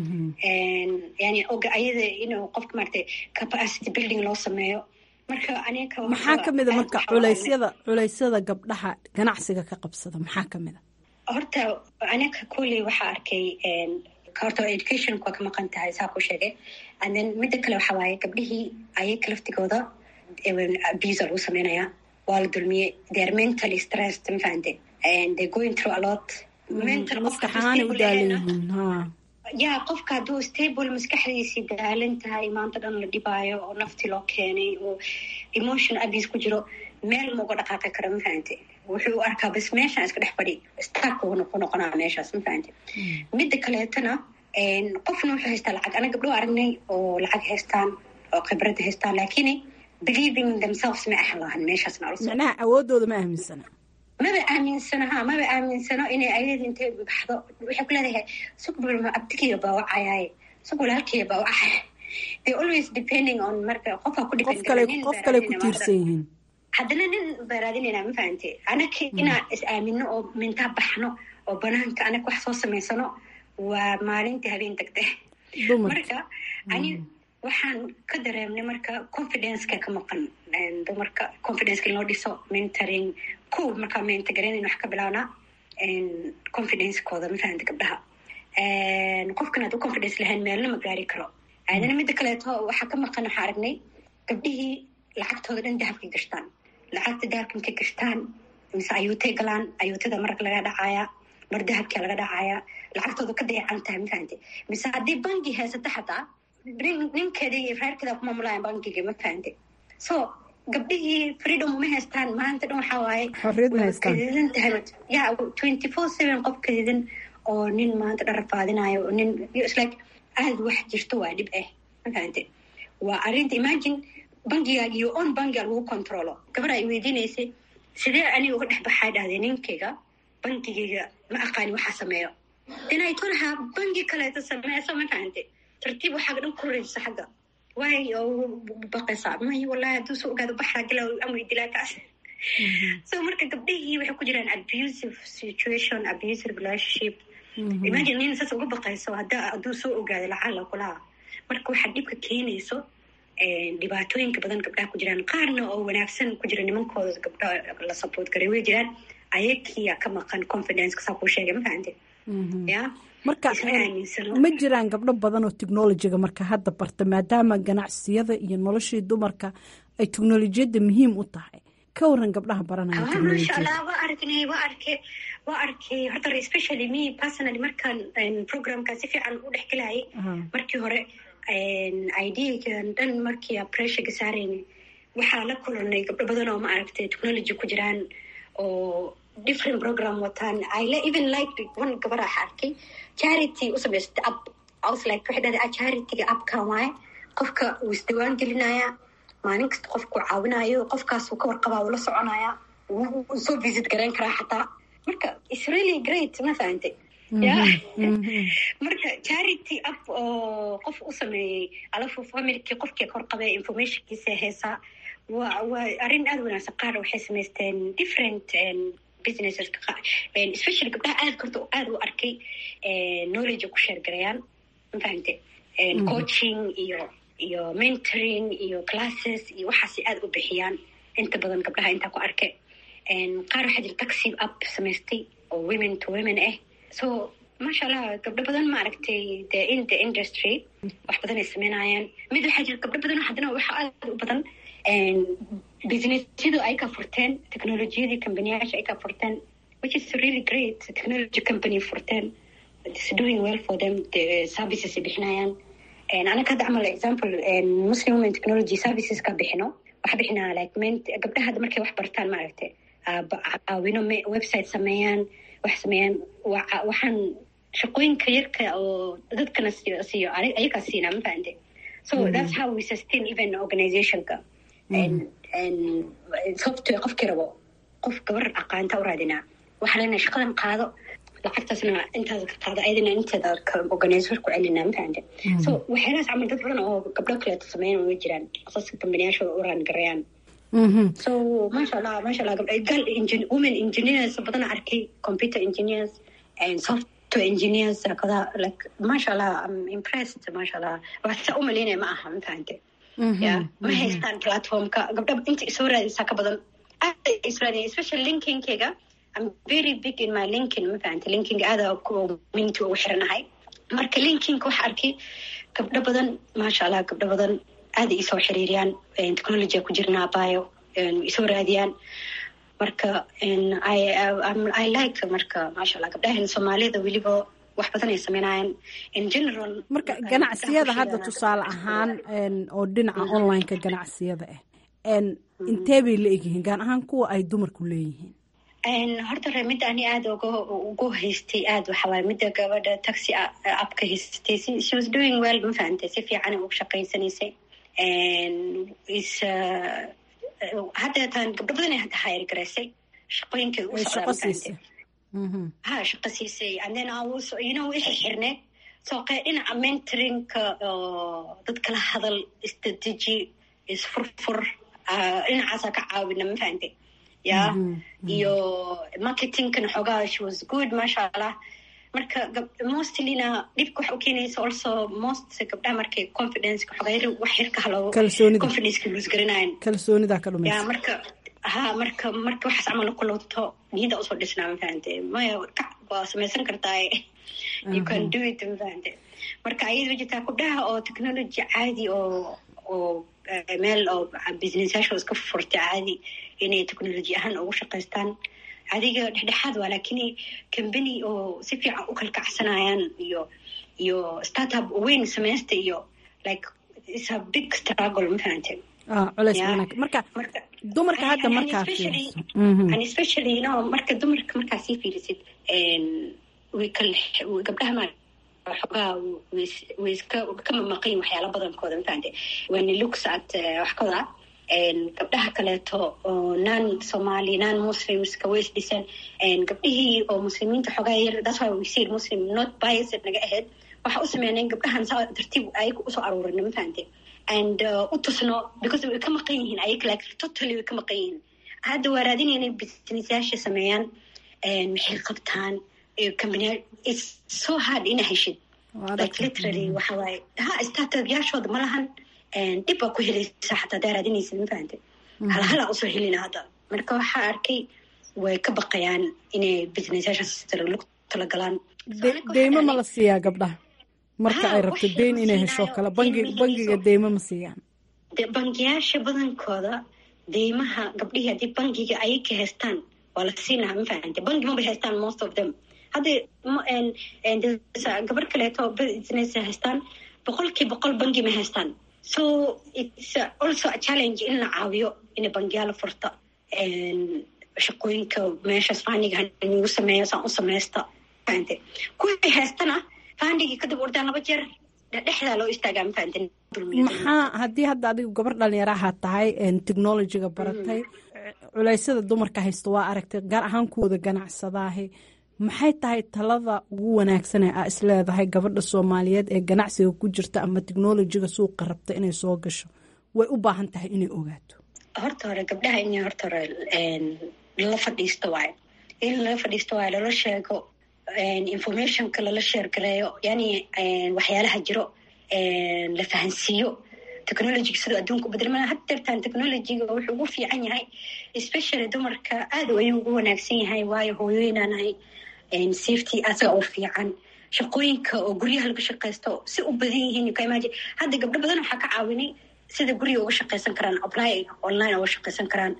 yani ayada inuu qofka maaragte capacity building loo sameeyo marka aniga maxaa kamida marka culeysyada culeysyada gabdhaha ganacsiga ka qabsada maxaa kamida horta aniga kolley waxaa arkay horta educationka waa ka maqan tahay saa ku sheegay and then midda kale waxaa waaye gabdhihii ayaga laftigooda abuse lagu sameynaya waa la dulmiyey they are mentally stressed ma fahante and they going through a lot mental maskaxaanay u daalan yihiin ha ya qofka hadduu stable maskaxdiisii daalan tahay maanta dhan la dhibaayo oo nafti loo keenay oo emotion abuse ku jiro meel mauga dhaqaaqi karo ma fahante wuxuu u arkaa bas meeshaan iska dhex fadhi stark ku noqonaa meeshaas ma fahante midda kaleetana qofna wuxuu haystaa lacag ana gabdho aragnay oo lacag haystaan oo khibradda haystaan laakiin believing themselves ma ahan lahan meeshaas macnaha awoodooda ma aaminsana maba aaminsano ha maba aaminsano inay ayada intay baxdo waxay ku leedahay sugbulma abtigiya baa wacayaaye sug walaalkiya baa wacaya they always depending on marka qofka ku qof kale qof kale ku tiirsan yihiin haddana nin baraadinayna ma fahante anaka inaan is aamino oo mintaa baxno oo banaanka anaka wax soo samaysano waa maalintii habeen tagte marka ani waxaan ka dareemnay marka confidenceka ka maqan dumarka confidenceka in loo dhiso mentoring kow markaa mentagareyn wax ka bilaabnaa confidencekooda ma fahanta gabdhaha qofkan hadduu confidence lahayn meelna ma gaari karo aadana midda kaleeto waxaa ka maqan waxaa aragnay gabdhihii lacagtooda dhan dahabkay gashtaan lacagta dahabka markay gashtaan mise ayuutay galaan ayuutada marag laga dhacaaya mar dahabkaa laga dhacaaya lacagtooda ka dayacan tahay ma fahante mise haddii bangi haysata xataa ninkeeda iyo reerkeeda ku maamulayan bankiga ma fahante so gabdhihii freedom uma haystaan maanta dhan waxaa waaye kadidan tahay ya twenty four seven qof kadidan oo nin maanta dhan rafaadinayo oo nin islike aada wax jirto waa dhib ah ma fahante waa arrinta imagine bangiga iyo on bangiga lagu controlo gabadha ay weydiinaysay sidee aniga uga dhex baxaa dhahday ninkayga bangigayga ma aqaani waxaa sameeyo inay tolaha bangi kaleeto sameeso ma fahante tartiib waxaaga dhan ku rayso xagga waay oo baqaysaa may wallahi hadduu soo ogaado baxraa gala amay dilaa kaas so marka gabdhihii waxay ku jiraan abusive situation abusive relationship imagine nin saas uga baqayso hadda hadduu soo ogaado lacala kulaha marka waxaa dhibka keenayso dhibaatooyinka badan gabdhaha ku jiraan qaarna oo wanaagsan ku jira nimankooda gabdha la support garay way jiraan ayakiya ka maqan confidence saa kuu sheegay ma fahante ya marka ma jiraan gabdho badan oo technolojiga marka hadda barta maadaama ganacsiyada iyo noloshii dumarka ay technolojiyadda muhiim u tahay ka waran gabdhaha baranaya masha allah waa aragnay waa arke waa arkay horta especially me personally markaan programka si fiican u dhex gelayay markii hore ideagan dhan markii pressurega saarayna waxaa la kulanay gabdho badan oo ma aragtay technology ku jiraan oo different program wataan i even like one gabadha waxa arkay charity u samaysatay app I was like waxay dhahday charityga appkan waaye qofka wuu isdiwaan gelinayaa maalin kasta qofkuu caawinayo qofkaasuu ka warqabaa uu la soconayaa wuu soo visit garayn karaa xataa marka its really great ma fahantay ya marka charity up oo qof u sameeyey alafu familkii qofkii ka warqabay informationkiisa heesaa waa waa arrin aada wanaagsan qaar waxay samaysteen different businesses especially gabdhaha aad korta aada u arkay knowledge ku sheergarayaan ma fahante coaching iyo iyo mentoring iyo classes iyo waxaas aada u bixiyaan inta badan gabdhaha intaa ku arke qaar waxaa jira taxi up samaystay oo women to women ah so maasha allah gabdho badan ma aragtay the in the industry wax badan ay sameynayaan mid waxaa jira gabdho badan haddana waxa aada u badan businessyadu ay ka furteen technologiyadii companiyaasha ay ka furteen which is really great technology company furteen it's doing well for them the services ay bixinayaan anaka hadda camal example muslim women technology services ka bixino waxa bixinaa like gabdhaha hadda markay wax bartaan ma aragtay caawino website sameeyaan wax sameeyaan waxaan shaqooyinka yarka oo dadkana siiyo siiyo ayagaa siinaa ma fahante so that's how we sustain even organizationka sababto qofkii rabo qof gabar aqaanta u raadinaa waxaa leenahay shaqadan qaado lacagtaasna intaas ka qaado ayadana inteeda organizer ku celinaa ma fahante so waxyaalahaas camal dad badan oo gabdho kaleeto sameeyan way jiraan asaska kambaniyaasha u raangarayaan so maasha allah maasha allah gal women engineers badan arkay computer engineers and software engineers kada like maasha allah i'm impressed maasha allah wax saa u malaynaya ma aha ma fahante ya ma haystaan platformka gabdha inta isoo raadaysaa ka badan aad is raadaya especially linkinkeyga I'm very big in my linkin ma fahante linking aada minti ugu xiranahay marka linkinka waxa arkay gabdho badan maasha allah gabdho badan aada isoo xiriiriyaan technology ku jirnaa bayo isoo raadiyaan marka i like marka maasha allah gabdhahan soomaalida weliba wax badan ay sameynayaan in general marka ganacsiyada hadda tusaale ahaan oo dhinaca onlineka ganacsiyada ah intee bay la egyihiin gaar ahaan kuwa ay dumarku leeyihiin horta re midda ani aada uga ugu haystay aada waxawaay midda gabadha taxi apka haystay she was doing well ma fahantay si fiican ugu shaqaysanaysay is hadda taan gabdho badan hadda hayr garaysay shaqooyinkay u socdaa ha shaqo siisay and then you know wixii xirneed soo qee dhinaca mentoringka dad kala hadal istrategy isfurfur dhinacaasaa ka caawina ma fahantay ya iyo marketingkan xoogaa she was good maasha allah marka mostlyna dhibka waxa u keenaysa also most gabdhaha markay confidence xoogaa wax yarka halo confidence lose garanayan kalsoonida ka dhumaysa ya marka ha marka marka waxaas camal ku lowto niyada usoo dhisnaa ma fahante maya kac waa samaysan kartaa you can do it ma fahante marka ayada jirtaa gabdhaha oo technology caadi oo oo meel oo businessyasha iska furtay caadi inay technology ahaan ugu shaqaystaan adiga dhexdhexaad waa laakiin company oo si fiican u kalkacsanayaan iyo iyo startup weyn samaysta iyo like is a big struggle ma fahante culeys wanaag marka dumarka hadda markaa especially no marka dumarka markaa sii fiirisid gabdhaha ma xoogaa way iska kama maqayin waxyaala badankooda mafahante when you looks at waxkooda gabdhaha kaleeto oo non somali non muslimska way isdhisan gabdhihii oo muslimiinta xoogaa yar that's why we see muslim not biased naga ahayd waxa u sameyneen gabdhahan saa tartiib ayaga usoo aruurina mafahante and u tusno because way ka maqan yihiin ayaga like totally way ka maqan yihiin hadda waa raadinaya inay businessyaasha sameeyaan maxay qabtaan company it's so hard ina heshid like literally waxa waaye ha startupyaashooda ma lahan dhib baa ku helaysa xataa hadaa raadinaysid ma fahante halhalaa usoo helina hadda marka waxaa arkay way ka baqayaan inay businessyaashaas talagalaan deymo ma la siiyaa gabdhaha marka ay rabto deyn inay hesho kale bangi bangiga deymo ma siiyaan bangiyaasha badankooda deymaha gabdhihii haddii bangiga ayay ka haystaan waa la siinaha ma fahante bangi mabay haystaan most of them hadda gabar kaleeto business haystaan boqolkii boqol bangi ma haystaan so it's also a challenge in la caawiyo in bangiyaala furta shaqooyinka meeshaas fandiga nagu sameeyo saan u samaysta fahante kuwii haystana fandigii kadib ordaan laba jeer dhexdaa loo istaagaa mafahante maxaa haddii hadda adigu gabar dhalinyaraha tahay technologiga baratay culeysyada dumarka haysta waa aragtay gaar ahaan kuwooda ganacsadaahi maxay tahay talada ugu wanaagsan ee aa isleedahay gabadha soomaaliyeed ee ganacsiga ku jirta ama technolojiga suuqa rabta inay soo gasho way u baahan tahay inay ogaato horta hore gabdhaha in horta hore lala fadhiisto waayo in lala fadhiisto waayo lala sheego informationka lala sheergareeyo yani waxyaalaha jiro la fahansiiyo technologiga sidoo adduunka ubedelmana had deertaan technologiga wuxuu ugu fiican yahay especially dumarka aad ayuu ugu wanaagsan yahay waayo hooyooyinaanahay safety asaga oo fiican shaqooyinka oo guryaha laga shaqeysto si u badan yihiin ka imagine hadda gabdho badan waxaa ka caawinay sida guriga uga shaqeysan karaan apply online uga shaqeysan karaan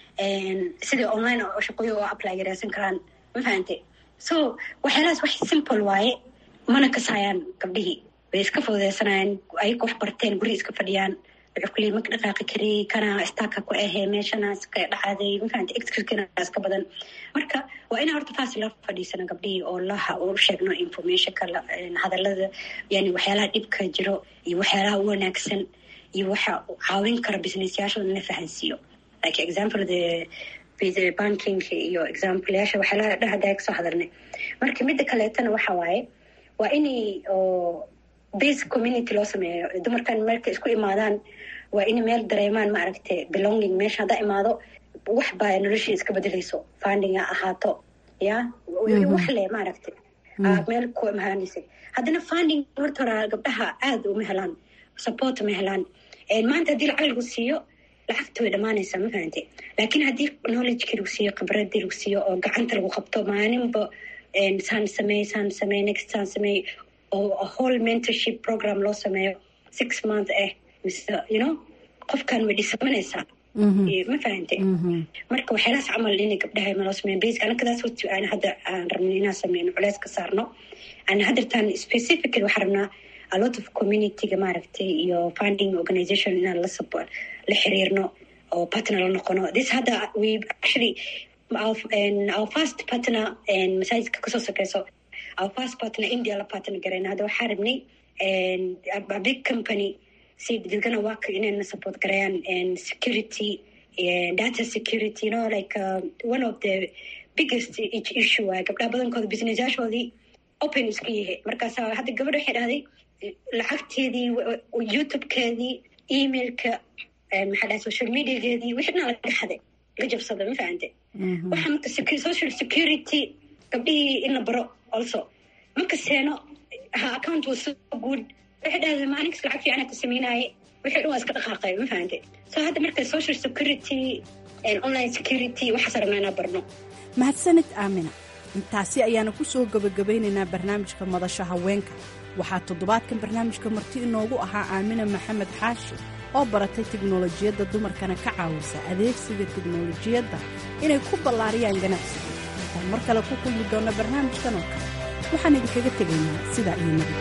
sida online shaqooyin uga apply gareysan karaan ma fahante so waxyaalahaas wax simple waaye mana kasaayaan gabdhihii way iska fududeysanayaan ayaga wax barteen guri iska fadhiyaan wuxuu kuleey maka dhaqaaqi kari kana staaka ku ahee meeshanaas ka dhacday mafahante excurkinaas ka badan marka waa inaa horta taasi la fadhiisano gabdhihii oo laha u sheegno informationka hadalada yani waxyaalaha dhibka jiro iyo waxyaalaha u wanaagsan iyo waxa caawin kara businessyaashooda in la fahansiiyo like example the banking iyo exampleyaasha waxyaalaha dhahdaa kasoo hadalnay marka midda kaleetana waxa waaye waa inay oo basic community loo sameeyo dumarkan meelka isku imaadaan waa inay meel dareemaan maaragta belonging meesha haddaa imaado wax baa noloshii iska bedeleyso funding ha ahaato ya wax le maaragta meel ku imaanaysa haddana funding horta hora gabdhaha aada uma helaan support ma helaan maanta haddii lacag lagu siiyo lacagta way dhamaanaysaa ma fahante laakiin haddii knowledgeki lagu siiyo khibradii lagu siiyo oo gacanta lagu qabto maalinba saan sameey saan sameey next saan sameey oo whole mentorship program loo sameeyo six month ah mise you know qofkan way dhisamanaysaa ma fahante marka waxyaalahaas camal inay gabdhaha maloo sameeyan basic anakadaas wati aan hadda aan rabnay inaan sameyno culeys ka saarno aan haddartaan specifically waxaan rabnaa a lot of communityga maaragtay iyo funding organization inaan la support la xiriirno oo partner la noqono this hadda we actually our, our first partner masaajidka kasoo sokeyso our first partner india la partner gareyna hadda waxaa rabnay a big company si dadkana work inayna support gareeyaan security data security you know like uh, one of the biggest issue waay gabdhaha badankooda businessyaashoodii open iska yahay markaasa hadda gabadha waxay dhahday lacagteedii youtubekeedii emailka maxaa dhahay social mediageedii wixii dhan laga xaday laga jabsada ma fahante waxa marka social security gabdhihii in la baro also marka seeno ha account was so good waxay dhahday maalinkas lacag fiicana ka sameynaaye wixii dhan waa iska dhaqaaqay ma fahante so hadda marka social security online security waxaas rabnaa inaa barno mahadsanid aamina intaasi ayaana ku soo gebagabaynaynaa barnaamijka madasha haweenka waxaa toddobaadkan barnaamijka marti inoogu ahaa aamina maxamed xaashi oo baratay tiknolojiyadda dumarkana ka caawisa adeegsiga tiknolojiyadda inay ku ballaariyaan ganacsiga intaan mar kale ku kulmi doonna barnaamijkan oo kale waxaan idinkaga tegaynaa sidaa iyo nabad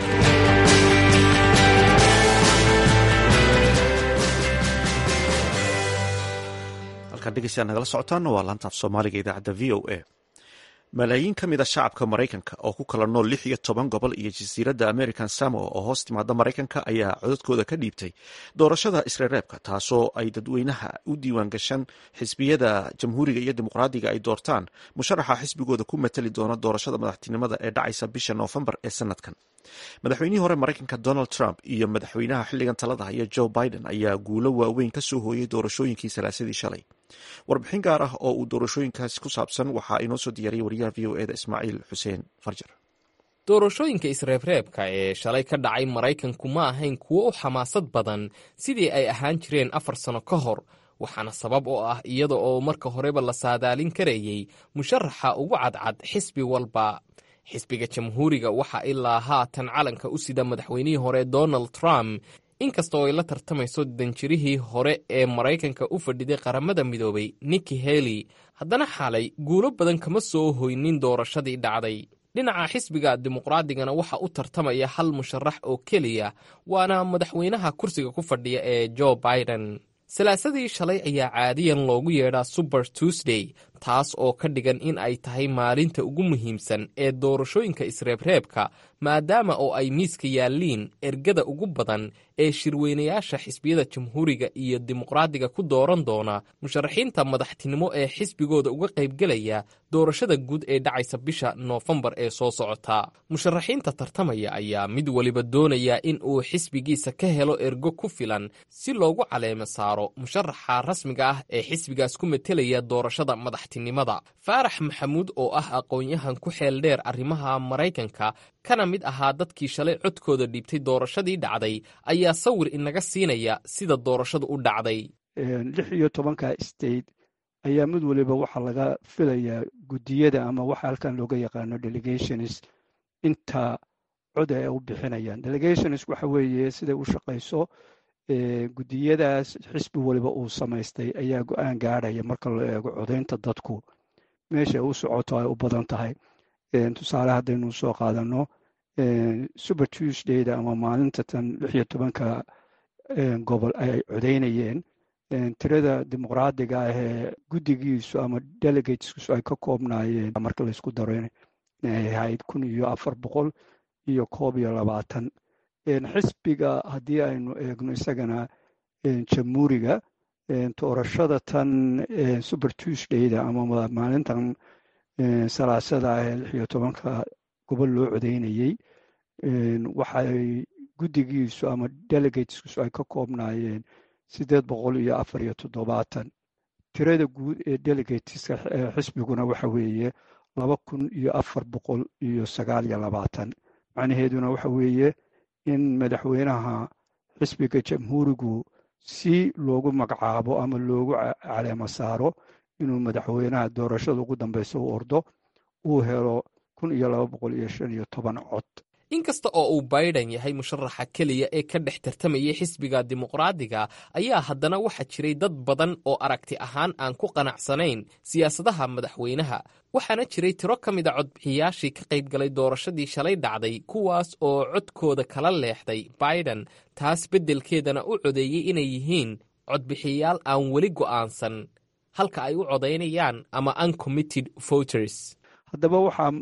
halkaan dhegeystayaa nagala socotaana waa laantaaf soomaaliga idaacadda v o a malaayiin ka mid a shacabka maraykanka oo ku kala nool lix iyo toban gobol iyo jasiiradda american samoa oo hoos timaada maraykanka ayaa codadkooda ka dhiibtay doorashada isreereebka taasoo ay dadweynaha u diiwaan gashan xisbiyada jamhuuriga iyo dimuqraadiga ay doortaan musharaxa xisbigooda ku matali doona doorashada madaxtinimada ee dhacaysa bisha noofembar ee sanadkan madaxweynihii hore maraykanka donald trump iyo madaxweynaha xilligan talada haya joe biden ayaa guulo waaweyn ka soo hooyay doorashooyinkii salaasadii shalay warbixin gaar ah oo uu doorashooyinkaasi ku saabsan waxaa inoo soo diyaariyay wariyaha v o eda ismaaciil xuseen farjar doorashooyinka isreebreebka ee shalay ka dhacay maraykanku ma ahayn kuwo u xamaasad badan sidii ay ahaan jireen afar sano ka hor waxaana sabab oo ah iyada oo marka horeba la saadaalin karayey musharaxa ugu cadcad xisbi walba xisbiga jamhuuriga waxaa ilaa haatan calanka u sida madaxweynihii hore donald trump inkastoo ay la tartamayso danjirihii hore ee maraykanka u fadhiday qaramada midoobay nikki heli haddana xalay guulo badan kama soo hoynin doorashadii dhacday dhinaca xisbiga dimuqraadigana waxa u tartamaya hal musharax oo keliya waana madaxweynaha kursiga ku fadhiya ee joe biden salaasadii shalay ayaa caadiyan loogu yeedhaa suber tuesday taas oo ka dhigan in ay tahay maalinta ugu muhiimsan ee doorashooyinka isreebreebka maadaama oo ay miiska yaalliin ergada ugu badan ee shirweynayaasha xisbiyada jamhuuriga iyo dimuqraadiga ku dooran doona musharaxiinta madaxtinimo ee xisbigooda uga qaybgelaya doorashada guud ee dhacaysa bisha noofembar ee soo socota musharaxiinta tartamaya ayaa mid weliba doonaya in uu xisbigiisa ka helo ergo ku filan si loogu caleemo saaro musharaxa rasmiga ah ee xisbigaas ku metelaya doorashada madaxtinimada faarax maxamuud oo ah aqoon-yahan ku xeel dheer arrimaha maraykanka kana mid ahaa dadkii shalay codkooda dhiibtay doorashadii dhacday ayaa sawir inaga siinaya sida doorashadu u dhacday lix iyo tobanka state ayaa mid waliba waxaa laga filayaa guddiyada ama waxa halkan looga yaqaano delegations inta cod ay u bixinayaan delegations waxa weeye siday u shaqayso guddiyadaas xisbi waliba uu samaystay ayaa go-aan gaadhaya marka la eego codaynta dadku meesha u socoto ay u badan tahay tusaale haddaynu soo qaadano super tuesdayda ama maalinta tan lix iyo tobanka gobol ay codaynayeen tirada dimuqraadiga ah ee guddigiisu ama delegateskiisu ay ka koobnaayeen marka laysku daro inay ahayd kun iyo afar boqol iyo koob iyo labaatan xisbiga haddii aynu eegno isagana jamhuuriga doorashada tan super tuesdayda ama maalintan salaasada ah ee lix iyo tobanka gobol loo codaynayey waxay guddigiisu ama delegateskiisu ay ka koobnaayeen siddeed boqol iyo afar iyo toddobaatan tirada guud ee delegateska xisbiguna waxa weeye laba kun iyo afar boqol iyo sagaal iyo labaatan macnaheeduna waxa weeye in madaxweynaha xisbiga jamhuurigu si loogu magacaabo ama loogu caleemo saaro inuu madaxweynaha doorashada ugu dambeysa u ordo uu helo kun iyo laba boqol iyo shan iyo toban cod inkasta oo uu biden yahay musharaxa keliya ee ka dhex tartamayay xisbiga dimuqraadiga ayaa haddana waxaa jiray dad badan oo aragti ahaan aan ku qanacsanayn siyaasadaha madaxweynaha waxaana jiray tiro ka mid a codbixiyaashii ka qaybgalay doorashadii shalay dhacday kuwaas oo codkooda kala leexday biden taas beddelkeedana u codeeyey inay yihiin codbixiyayaal aan weli go'aansan halka ay u codaynayaan ama uncommitted voters haddaba waxaa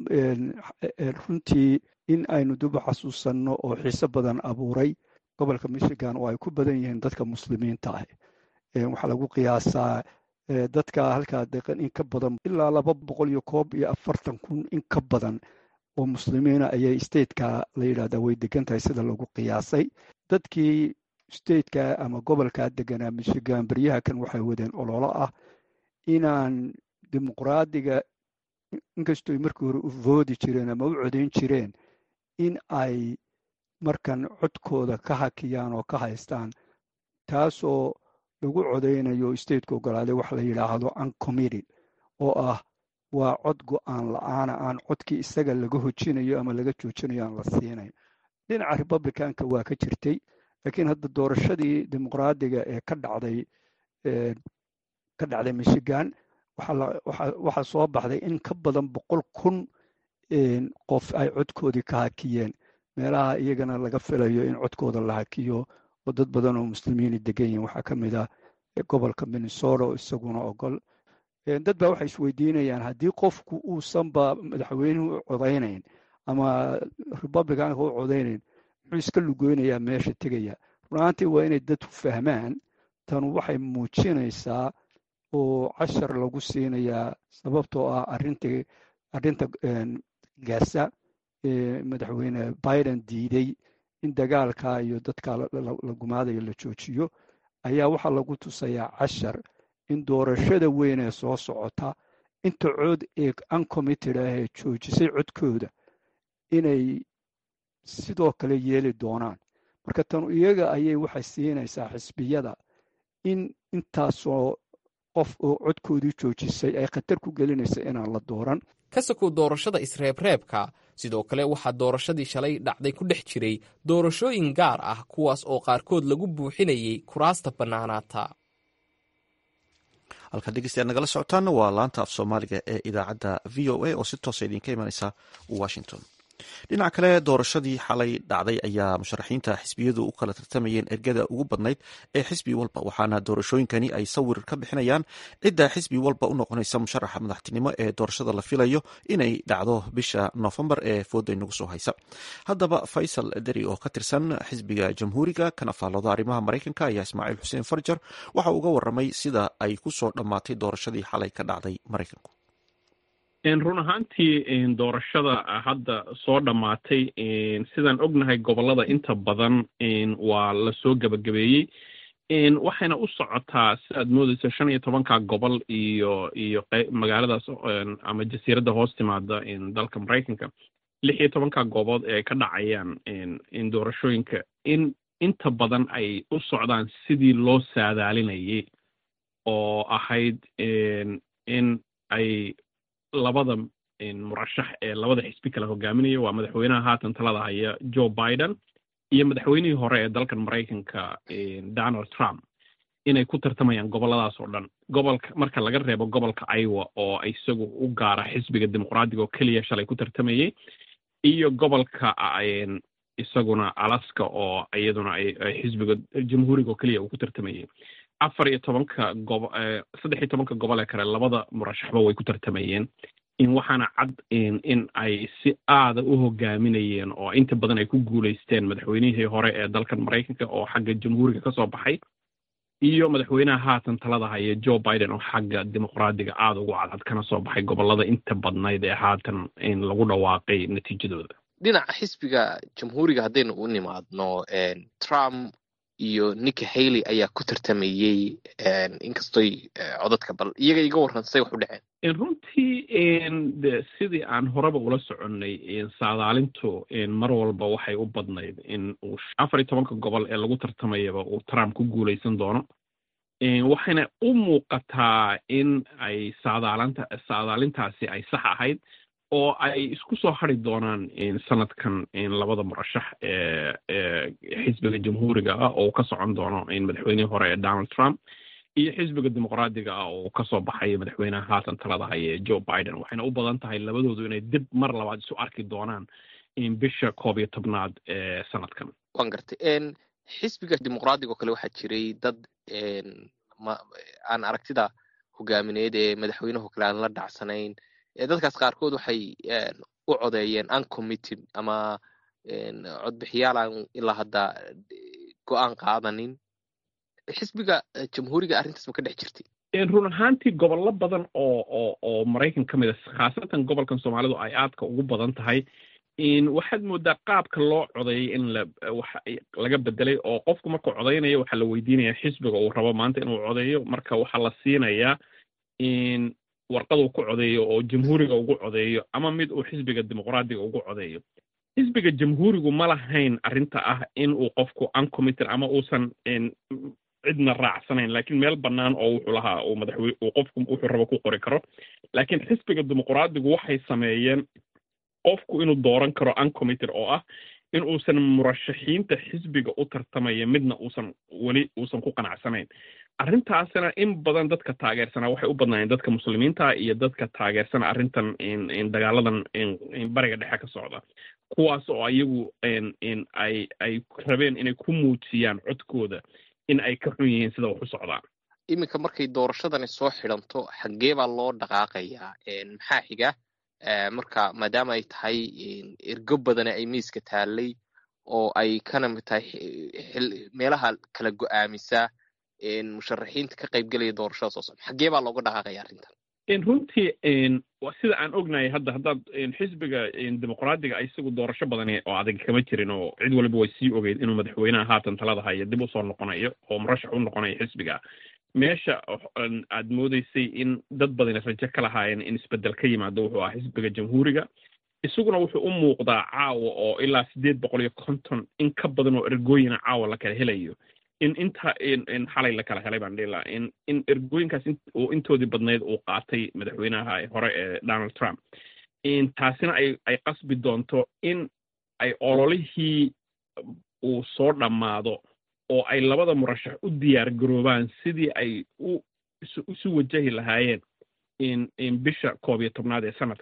runtii in aynu duba xasuusanno oo xiise badan abuuray gobolka michigan oo ay ku badan yihiin dadka muslimiinta ah waxaa lagu qiyaasaa dadka halkaa deeqan in ka badan ilaa laba boqol iyo koob iyo afartan kun in ka badan oo muslimiina ayay stateka la yidhahdaa way degan tahay sida lagu qiyaasay dadkii stateka ama gobolkaa deganaa michigan beryaha kan waxay wadeen ololo ah inaan dimuqraadiga inkastoo markii hore u voodi jireen ama u codayn jireen in ay markan codkooda ka hakiyaan oo ka haystaan taasoo lagu codaynayo stateka ogolaaday wax la yidhaahdo uncommitted oo ah waa cod go-aan la-aana aan codkii isaga laga hojinayo ama laga joojinayo aan la siinayn dhinaca republicanka waa ka jirtay laakiin hadda doorashadii dimuqraadiga ee ka dhacday ka dhacday michigan waxaa soo baxday in ka badan boqol kun qof ay codkoodii ka hakiyeen meelaha iyagana laga filayo in codkooda la hakiyo oo dad badan oo muslimiini degan yihin waxaa ka mid ah gobolka minnesota oo isaguna ogol dad baa waxay isweydiinayaan haddii qofku uusanba madaxweynuhu u codaynayn ama republicanka u codaynayn muxuu iska lugoynayaa meesha tegaya runaantii waa inay dadku fahmaan tanu waxay muujinaysaa oo cashar lagu siinayaa sababtoo ah arintii arrinta gaasa madaxweyne biden diiday in dagaalka iyo dadka la gumaadayo la joojiyo ayaa waxaa lagu tusayaa cashar in doorashada weyn ee soo socota inta cod ee uncommitted ah ee joojisay codkooda inay sidoo kale yeeli doonaan marka tanu iyaga ayay waxay siinaysaa xisbiyada in intaasoo qof oo codkoodii joojisay ay khatar ku gelinaysa inaan la dooran ka sokow doorashada isreebreebka sidoo kale waxaa doorashadii shalay dhacday ku dhex jiray doorashooyin gaar ah kuwaas oo qaarkood lagu buuxinayay kuraasta bannaanaata halkaad dhegeystayaad nagala socotaana waa laanta af soomaaliga ee idaacadda v o a oo si toosa idinka imanaysa washington dhinaca kale doorashadii xalay dhacday ayaa musharaxiinta xisbiyadu u kala tartamayeen ergada ugu badnayd ee xisbi walba waxaana doorashooyinkani ay sawir ka bixinayaan cidda xisbi walba u noqonaysa musharaxa madaxtinimo ee doorashada la filayo inay dhacdo bisha noofembar ee fooda inagu soo haysa haddaba faysal deri oo ka tirsan xisbiga jamhuuriga kana faallooda arrimaha maraykanka ayaa ismaaciil xuseen farjar waxa uga waramay sida ay ku soo dhammaatay doorashadii xalay ka dhacday maraykanku run ahaantii doorashada hadda soo dhammaatay sidaan ognahay gobollada inta badan waa lasoo gebagabeeyey waxayna u socotaa si aad moodeysa shan iyo tobanka gobol iyo iyo magaaladaas ama jasiiradda hoos timaada dalka maraykanka lix iyo tobanka goobood ee ay ka dhacayaan doorashooyinka in inta badan ay u socdaan sidii loo saadaalinayay oo ahayd in ay labada murashax ee labada xisbi kala hogaaminaya waa madaxweynaha haatan talada haya joe biden iyo madaxweynihii hore ee dalkan maraykanka donald trump inay ku tartamayaan gobolladaas oo dhan gobolka marka laga reebo gobolka iowa oo isagu u gaara xisbiga dimuqraadiga oo keliya shalay ku tartamayey iyo gobolka isaguna alaska oo iyaduna ay xisbiga jamhuuriga oo keliya uu ku tartamayey afar iyo tobanka gobo saddex iyo tobanka gobol ee kale labada murashaxba way ku tartamayeen in waxaana cad in ay si aada u hogaaminayeen oo inta badan ay ku guulaysteen madaxweynihii hore ee dalkan maraykanka oo xagga jamhuuriga ka soo baxay iyo madaxweynaha haatan talada haya joe biden oo xagga dimuqraadiga aada ugu cadcad kana soo baxay gobollada inta badnayd ee haatan lagu dhawaaqay natiijadooda dhinaca xisbiga jamhuuriga haddaynu u nimaadno trump iyo nicki haley ayaa ku tartamayey inkastoy codadka bal iyaga iga warran say wax u dhaceen runtii de sidii aan horeba ula soconnay saadaalintu mar walba waxay u badnayd in uu afar iyo tobanka gobol ee lagu tartamayaba uu trump ku guulaysan doono waxayna u muuqataa in ay saadaalanta saadaalintaasi ay sax ahayd oo ay isku soo hari doonaan sanadkan labada murashax ee ee xisbiga jamhuuriga ah oo ka socon doono madaxweynihii hore ee donald trump iyo xisbiga dimuqraadiga ah oo kasoo baxaya madaxweynaha haatan talada haya ee joe biden waxayna u badan tahay labadoodu inay dib mar labaad isu arki doonaan bisha koob iyo tobnaad ee sanadkan waan gartay xisbiga dimuqraadiga oo kale waxaa jiray dad aan aragtida hogaamineed ee madaxweynuhu kale aan la dhacsanayn dadkaas qaarkood waxay u codeeyeen uncommitted ama codbixiyaal aan ilaa hadda go-aan qaadanin xisbiga jamhuuriga arrintaas ma ka dhex jirtay run ahaantii gobollo badan oo oo oo maraykan ka mid a khaasatan gobolkan soomaalidu ay aadka ugu badan tahay waxaad moodaa qaabka loo codeeyay in la wax laga bedelay oo qofku markuu codeynayo waxaa la weydiinaya xisbiga uu rabo maanta inuu codeeyo marka waxaa la siinayaa warqad uu ku codeeyo oo jamhuuriga ugu codeeyo ama mid uu xisbiga dimuqraadiga ugu codeeyo xisbiga jamhuurigu ma lahayn arrinta ah in uu qofku uncommitted ama uusan cidna raacsanayn laakiin meel bannaan oo wuxuu lahaa uu madaxwey uu qofku wuxuu rabo ku qori karo laakiin xisbiga dimuqraadigu waxay sameeyeen qofku inuu dooran karo uncommitted oo ah in uusan murashaxiinta xisbiga u tartamaya midna uusan weli uusan ku qanacsanayn arrintaasina in badan dadka taageersanaa waxay u badnaayeen dadka muslimiinta iyo dadka taageersana arrintan dagaaladan bariga dhexe ka socda kuwaas oo iyagu ay ay rabeen inay ku muujiyaan codkooda in ay ka xun yihiin sida wax u socdaan iminka markay doorashadani soo xidhanto xaggee baa loo dhaqaaqayaa maxaa xiga marka maadaama ay tahay ergo badane ay miiska taallay oo ay kana mid tahay meelaha kala go-aamisa musharaxiinta ka qaybgelaya doorashada soo socda xaggee baa looga dhaqaaqaya arrintan runtii sida aan ognahay hadda haddaad xisbiga dimuqraadiga isagu doorasho badani oo adag kama jirin oo cid waliba way sii ogeyd inuu madaxweynaha haatan talada haya dib usoo noqonayo oo murashax u noqonayo xisbiga meesha aad moodeysay in dad badani rajo ka lahaayeen in isbedel ka yimaado wuxuu ahaa xisbiga jamhuuriga isaguna wuxuu u muuqdaa caawa oo ilaa siddeed boqol iyo konton in ka badan oo ergooyina caawa la kala helayo in inta xalay la kala helay baan dhihi lahaa in in ergooyinkaas uu intoodii badnayd uu qaatay madaxweynaha hore ee donald trump taasina ay ay qasbi doonto in ay ololihii uu soo dhammaado oo ay labada murashax u diyaar garoobaan sidii ay u isu wajahi lahaayeen in bisha koob iyo tobnaad ee sanadka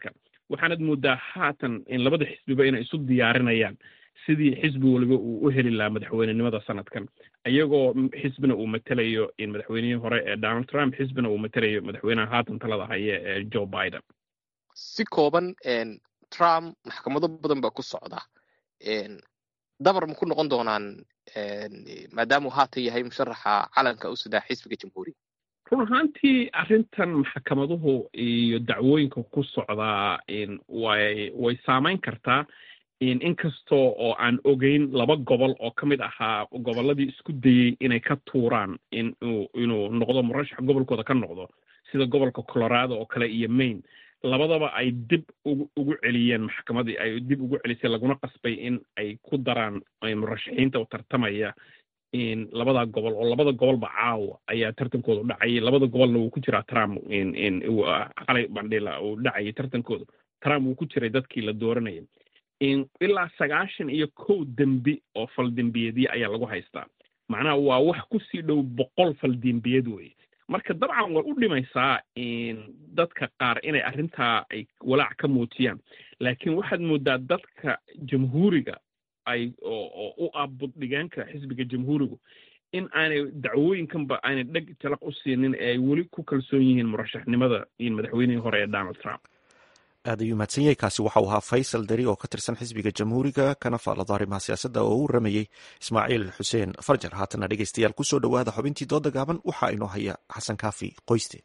waxaanad moodaa haatan in labada xisbiba inay isu diyaarinayaan sidii xisbi waliba uu u heli lahaa madaxweynenimada sanadkan iyagoo xisbina uu matelayo in madaxweynihii hore ee donald trump xisbina uu matelayo madaxweynaha haatan talada haya ee joe biden si kooban trump maxkamado badan baa ku socda dabar ma ku noqon doonaan maadaamuu haatan yahay musharaxa calanka u sidaa xisbiga jamhuuriga run ahaantii arrintan maxkamaduhu iyo dacwooyinka ku socdaa way way saamayn kartaa inkastoo oo aan ogeyn laba gobol oo ka mid ahaa gobolladii isku dayey inay ka tuuraan inuu inuu noqdo murashax gobolkooda ka noqdo sida gobolka colorado oo kale iyo maine labadaba ay dib ugu ugu celiyeen maxkamadii ay dib ugu celisay laguna qasbay in ay ku daraan murashaxiinta tartamaya labadaa gobol oo labada gobolba caawa ayaa tartankooda dhacayay labada gobolna wuu ku jiraa trump xalay bandhila uu dhacayay tartankooda trump wuu ku jiray dadkii la dooranayay ilaa sagaashan iyo kow dembi oo faldembiyeedya ayaa lagu haystaa macnaha waa wax kusii dhow boqol faldembiyeed weye marka dabcan way u dhimaysaa dadka qaar inay arrintaa ay walaac ka muujiyaan laakiin waxaad moodaa dadka jamhuuriga ay oo u abuddhigaanka xisbiga jamhuurigu in aanay dacwooyinkanba aanay dheg jalaq u siinin ee ay weli ku kalsoon yihiin murashaxnimada madaxweynihii hore ee donald trump aad ayuu mahadsan yahay kaasi waxau ahaa faysal deri oo ka tirsan xisbiga jamhuuriga kana faallada arrimaha siyaasadda oo u ramayey ismaaciil xuseen farjar haatana dhegeystayaal kusoo dhowaada xubintii dooda gaaban waxaa inoo haya xasan kaafi qoyste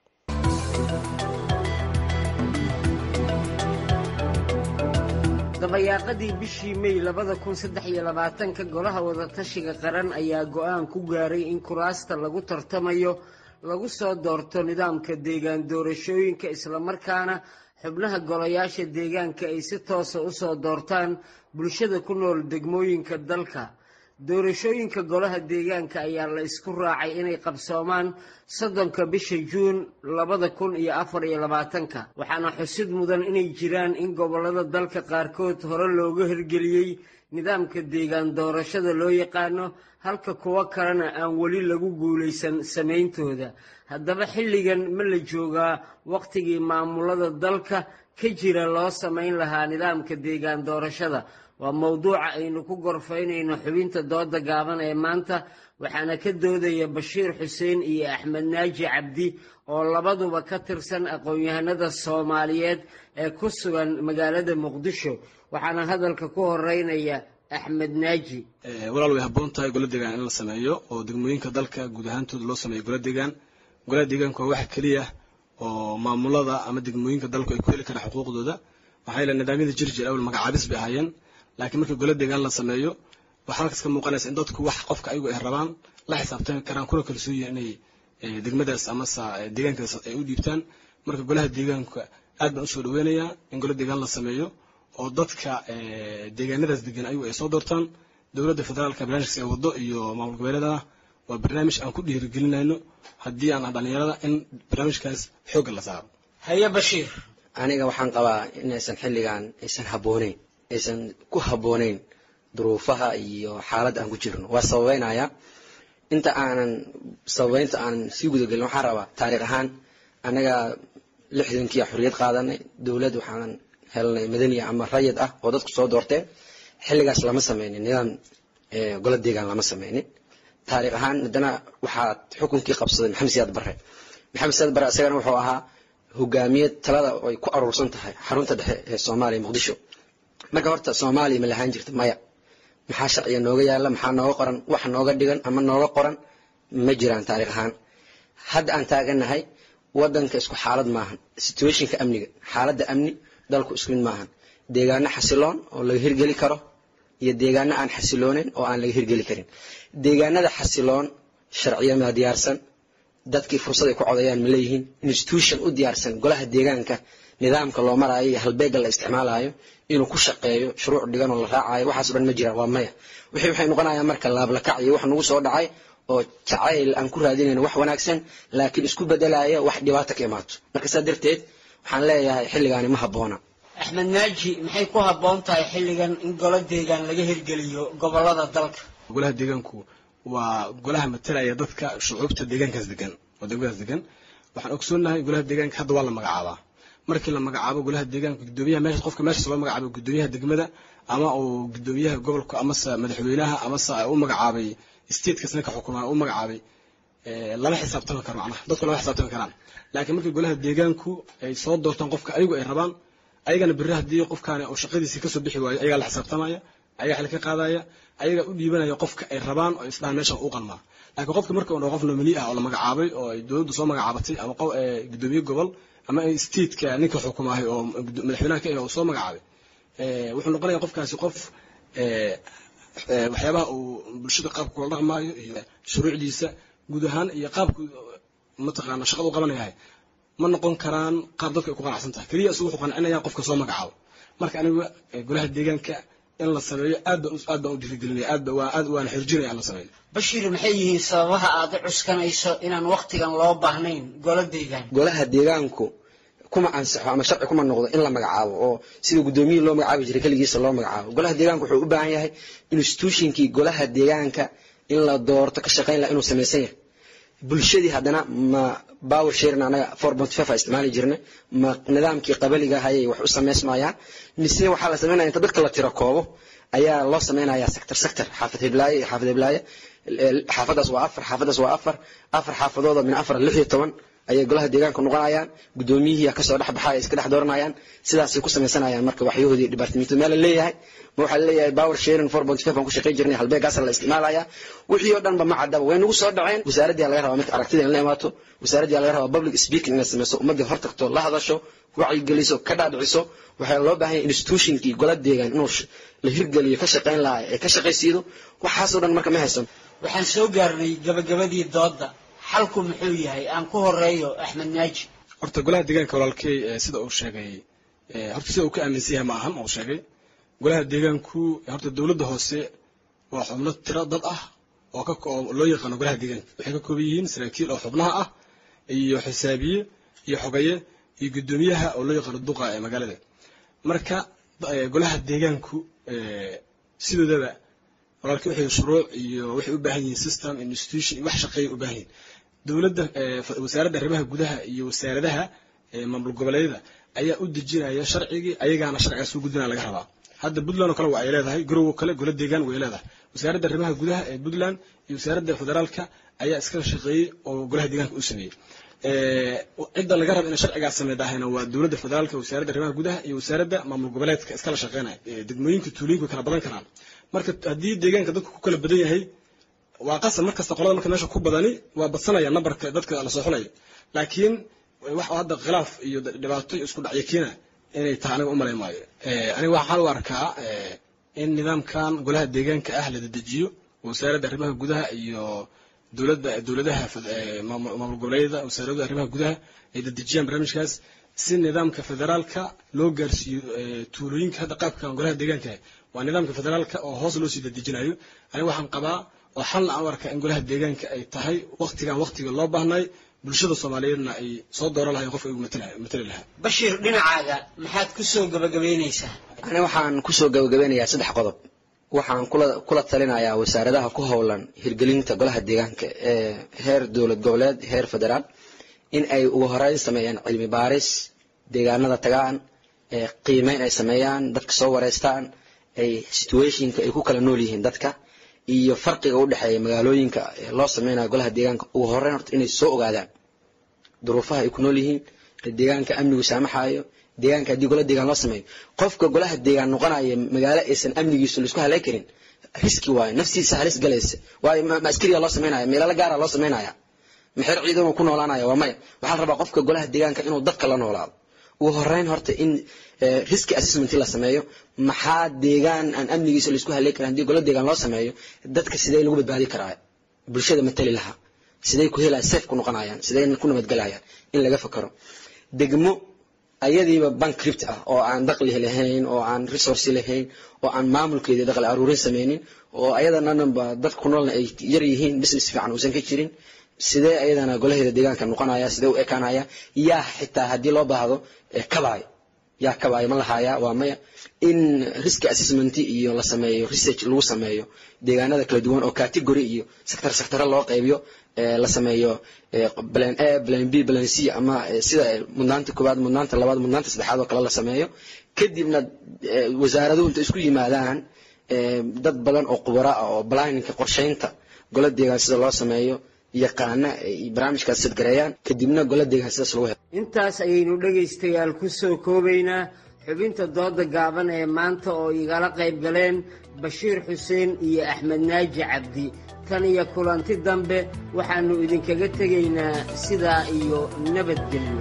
dabayaaqadii bishii mey labada kun saddex iyo labaatanka golaha wadatashiga qaran ayaa go-aan ku gaaray in kuraasta lagu tartamayo lagu soo doorto nidaamka deegaan doorashooyinka islamarkaana xubnaha golayaasha deegaanka ay si toosa u soo doortaan bulshada ku nool degmooyinka dalka doorashooyinka golaha deegaanka ayaa la isku raacay inay qabsoomaan soddonka bisha juun labada kun iyo afar iyo labaatanka waxaana xusid mudan inay jiraan in gobollada dalka qaarkood hore looga hirgeliyey nidaamka deegaan doorashada loo yaqaano halka kuwo kalena aan weli lagu guulaysan samayntooda haddaba xilligan ma la joogaa wakhtigii maamulada dalka ka jira loo samayn lahaa nidaamka deegaan doorashada waa mowduuca aynu ku gorfaynayno xubinta dooda gaaban ee maanta waxaana ka doodaya bashiir xuseen iyo axmed naaji cabdi oo labaduba ka tirsan aqoon-yahanada soomaaliyeed ee ku sugan magaalada muqdisho waxaana hadalka ku horeynaya axmed naaji walaal way habboon tahay gola deegaan in la sameeyo oo degmooyinka dalka guud ahaantooda loo sameeyo gola deegaan golaha deegaanku waa waxa keliya oo maamulada ama degmooyinka dalku ay ku heli karaan xuquuqdooda maxaa yeele nidaamyada jirjir awal magacaabis bay ahaayeen laakiin markii gola deegaan la sameeyo waxaa halkaas ka muuqanaysa in dadku wax qofka ayagu ay rabaan la xisaabtami karaan kuna kalsoon yihin inay degmadaas amase deegaankaas ay u dhiibtaan marka golaha deegaanka aad baan usoo dhaweynayaa in gola deegaan la sameeyo oo dadka deegaanadaas degan ayagu ay soo doortaan dowladda federaalka barnaamijkaas ay wado iyo maamul goboleedana waa barnaamij aan ku dhiirigelinayno haddii aan dhalinyarada in barnaamijkaas xoogga la saaro haye bashiir aniga waxaan qabaa inaysan xilligan aysan habbooneyn aysan ku habbooneyn duruufaha iyo xaaladda aan ku jirno waa sababeynaya inta aanan sababeynta aanan sii gudagelin waxaan rabaa taariikh ahaan anaga lixdankiia xorriyad qaadanay dowlad waxaan helnay madaniya ama rayid ah oo dadku soo doorteen xilligaas lama sameynin nidaam gola deegaan lama sameynin taariikh ahaan haddana waxaa xukunkii qabsaday maxamed siyaad barre maxamed siyaad barre isagana wuxuu ahaa hogaamiye talada ay ku aruursan tahay xarunta dhexe ee soomaaliya muqdisho marka horta soomaaliya ma lahaan jirta maya maxaa sharciga nooga yaala maxaa nooga qoran wax nooga dhigan ama nooga qoran ma jiraan taariikh ahaan hadda aan taaganahay wadanka isku xaalad maahan situationka amniga xaaladda amni dalku isku mid maahan deegaano xasiloon oo laga hirgeli karo iyo deegaano aan xasilooneyn oo aan laga hirgeli karin deegaanada xasiloon sharciyamaa diyaarsan dadkii fursad ay ku codayaan ma leeyihiin institution u diyaarsan golaha deegaanka nidaamka loo maraayo iyo halbeega la isticmaalayo inuu ku shaqeeyo shuruuc dhigan oo la raacayo waxaaso dhan ma jiraan waa maya wixii waxay noqonayaan marka laablakac iyo wax nagu soo dhacay oo jacayl aan ku raadinayno wax wanaagsan laakiin isku bedelaya wax dhibaato ka imaato marka saa darteed waxaan leeyahay xilligaani ma habboona axmed naaji maxay ku habboon tahay xilligan in golo deegaan laga hirgeliyo gobolada dalka golaha deegaanku waa golaha matalaya dadka shucuubta deegaankaas degan oo degmadaas degan waxaan ogsoonahay golaha deegaanka hadda waa la magacaabaa markii la magacaabo golaha deegaanka gudoomiyaha meesha qofka meeshaas loo magacaabo gudoomiyaha degmada ama uu gudoomiyaha gobolka amase madaxweynaha amase u magacaabay statekaas ninka xukumaa u magacaabay lama xisaabtami karo macnaha dadku lama xisaabtami karaan laakiin markii golaha deegaanku ay soo doortaan qofka ayagu ay rabaan ayagana berri haddii qofkaani uu shaqadiisii kasoo bixi waayo ayagaa la xisaabtamaya ayagaa xil ka qaadaya ayagaa u dhiibanaya qofka ay rabaan oo isdhahan meesha u qalmaa laakiin qofka marka uu qof nomini ah oo la magacaabay oo ay dowladdu soo magacaabatay ama gudoomiye gobol ama stateka ninka xukumaahay oo madaxweynaha ka ah oo soo magacaabay wuxuu noqonaya qofkaasi qof waxyaabaha uu bulshada qaabka kula dhaqmaayo iyo shuruucdiisa guud ahaan iyo qaabku mataqaana shaqada u qabanayahay ma noqon karaan qaab dadka ay ku qanacsan tahay keliya isugu wuxuu qancinaya qofka soo magacaabo marka aniga golaha deegaanka in la sameeyo aad baan aad baan u dhiirigelinaya aad ba waa aad waana xirjinaya in la sameeyo bashiir maxay yihiin sababaha aad u cuskanayso inaan waqtigan loo baahnayn golo deegaan golaha deegaanku kuma ansaxo ama sharci kuma noqdo in la magacaabo oo sida gudoomiyihii loo magacaabi jiray keligiisa loo magacaabo golaha deegaanka wuxuu u baahan yahay institutionkii golaha deegaanka in la doorto ka shaqayn laha inuu samaysan yahay bulshadii haddana ma power sharing anaga four point five a isticmaali jirna ma nidaamkii qabaliga hayay wax u samaysmayaan mise waxaa la samaynaya inta dadka la tiro koobo ayaa loo samaynayaa sector sector xaafad heblaaye iyo xaafad heblaaye xaafadaas waa afar xaafadaas waa afar afar xaafadooda min afar lix iyo toban ayay golaha deegaanka noqonayaan gudoomiyihii kasoo dhex baxa ay iska dhex dooranayaan sidaasay ku samaysanayaan marka waxyahoodii dhibaatamiintu meel la leeyahay ma waxaa laleeyahay power sharing four point five aan ku shaqayn jirnay halbeegaasa la isticmaalaya wixii oo dhanba ma caddaba way nagu soo dhaceen wasaaraddii laga rabaa marka aragtida in la imaato wasaaraddii laga rabaa public speaking inay samayso ummaddii hor tagto la hadasho wacyigeliso ka dhaadhiciso waxaa loo baahan yahay institutionkii gola deegaan inuu la hirgeliyo ka shaqayn lahaa ee ka shaqaysiido waxaasoo dhan marka ma haysan waxaan soo gaarnay gabagabadii doodda xalku muxuu yahay aan ku horeeyo axmed naaji horta golaha deegaanka walaalkey sida uu sheegay horta sida uu ka aaminsan yahay ma ahan uu sheegay golaha deegaanku horta dowladda hoose waa xubno tiro dad ah oo ka oo loo yaqaano golaha deegaanka waxay ka kooban yihiin saraakiil oo xubnaha ah iyo xisaabiye iyo xogaye iyo guddoomiyaha oo loo yaqaano duqa ee magaalada marka golaha deegaanku sidoodaba walaalkii waxay shuruuc iyo waxay u baahan yihiin system institution iyo wax shaqeeya u baahan yihiin dowladda wasaaradda arrimaha gudaha iyo wasaaradaha maamul goboleedyada ayaa u dejinaya sharcigii ayagaana sharcigaas u gudbinaya laga rabaa hadda puntland oo kale waa ay leedahay garowo kale golo deegaan way leedahay wasaaradda arrimaha gudaha ee puntland iyo wasaaradda federaalka ayaa iskala shaqeeyey oo golaha deegaanka u sameeyey cidda laga raba inay sharcigaas sameydahayna waa dowladda federaalka wasaaradda arrimaha gudaha iyo wasaaradda maamul goboleedka iskala shaqeynaya degmooyinka tuulooyinku way kala badan karaan marka haddii deegaanka dadku ku kala badan yahay waa qasab markasta qolada marka meesha ku badani waa badsanaya nambarka dadka la soo xulayo laakiin wax hadda khilaaf iyo dhibaato iyo isku dhacyo keena inay tahay aniga umalayn maayo aniga waxaan u arkaa in nidaamkan golaha deegaanka ah la dedejiyo wasaaradda arrimaha gudaha iyo dowladda dowladaha maamul goboleedyada wasaaradda arrimaha gudaha ay dedejiyaan barnaamijkaas si nidaamka federaalka loo gaarsiiyo tuulooyinka hadda qaabkan golaha deegaanka waa nidaamka federaalka oo hoos loo sii dedejinayo aniga waxaan qabaa oo xalna aan u arkaa in golaha deegaanka ay tahay waktigan waktiga loo baahnay bulshada soomaaliyeedna ay soo dooran lahayn qofka igu matali lahaa bashiir dhinacaaga maxaad ku soo gabagabaynaysaa ani waxaan kusoo gabagabeynayaa saddex qodob waxaan kula kula talinayaa wasaaradaha ku howlan hirgelinta golaha deegaanka ee heer dowlad goboleed heer federaal in ay ugu horeyn sameeyaan cilmi baaris deegaanada tagaan ee qiimeyn ay sameeyaan dadka soo wareystaan ay situationka ay ku kala nool yihiin dadka iyo farqiga u dhexeeya magaalooyinka ee loo sameynayo golaha deegaanka ugu horeyn horta inay soo ogaadaan duruufaha ay ku nool yihiin deegaanka amnigu saamaxayo deegaanka haddii gola deegaan loo sameeyo qofka golaha deegaan noqonaya magaalo aysan amnigiisu laisku halay karin riski waayo naftiisa halis galaysa waayo ma askariga loo sameynaya meelala gaara loo sameynaya maxeer ciidanuu ku noolaanaya waa maya waxaa la rabaa qofka golaha deegaanka inuu dadka la noolaado ugu horeyn horta in riski assessment la sameeyo maxaa deegaan aan amnigiisa laisku halay karin haddii gola deegaan loo sameeyo dadka sidee lagu badbaadi karaa bulshada matali lahaa sidee ku helaya safe ku noqonayaan sidee ku nabadgelayaan in laga fakaro degmo ayadiiba bankript ah oo aan daqli lahayn oo aan resource lahayn oo aan maamulkeedii daqli aruurin sameynin oo ayadananba dadka ku noolna ay yar yihiin business fiican uusan ka jirin sidee ayadana golaheeda deegaanka noqonaya sidee u ekaanaya yaa xitaa haddii loo baahdo kabaay yaa kabaayo ma lahaaya waa maya in risk assessment iyo la sameeyo research lagu sameeyo deegaanada kala duwan oo category iyo sector sectore loo qaybiyo la sameeyo plan a plan b plan c ama sida mudnaanta koowaad mudnaanta labaad mudnaanta saddexaad oo kale la sameeyo kadibna wasaaraduhu inta isku yimaadaan dad badan oo khubara ah oo planninka qorsheynta golo deegaan sida loo sameeyo yaqaana barnaamijkaas sadgareeyaan kadibna golo deegaan sidaas lagu helo intaas ayaynu dhegaystayaal ku soo koobaynaa xubinta dooda gaaban ee maanta oo igala qayb galeen bashiir xuseen iyo axmed naaji cabdi tan iyo kulanti dambe waxaannu idinkaga tegaynaa sidaa iyo nabadgelyo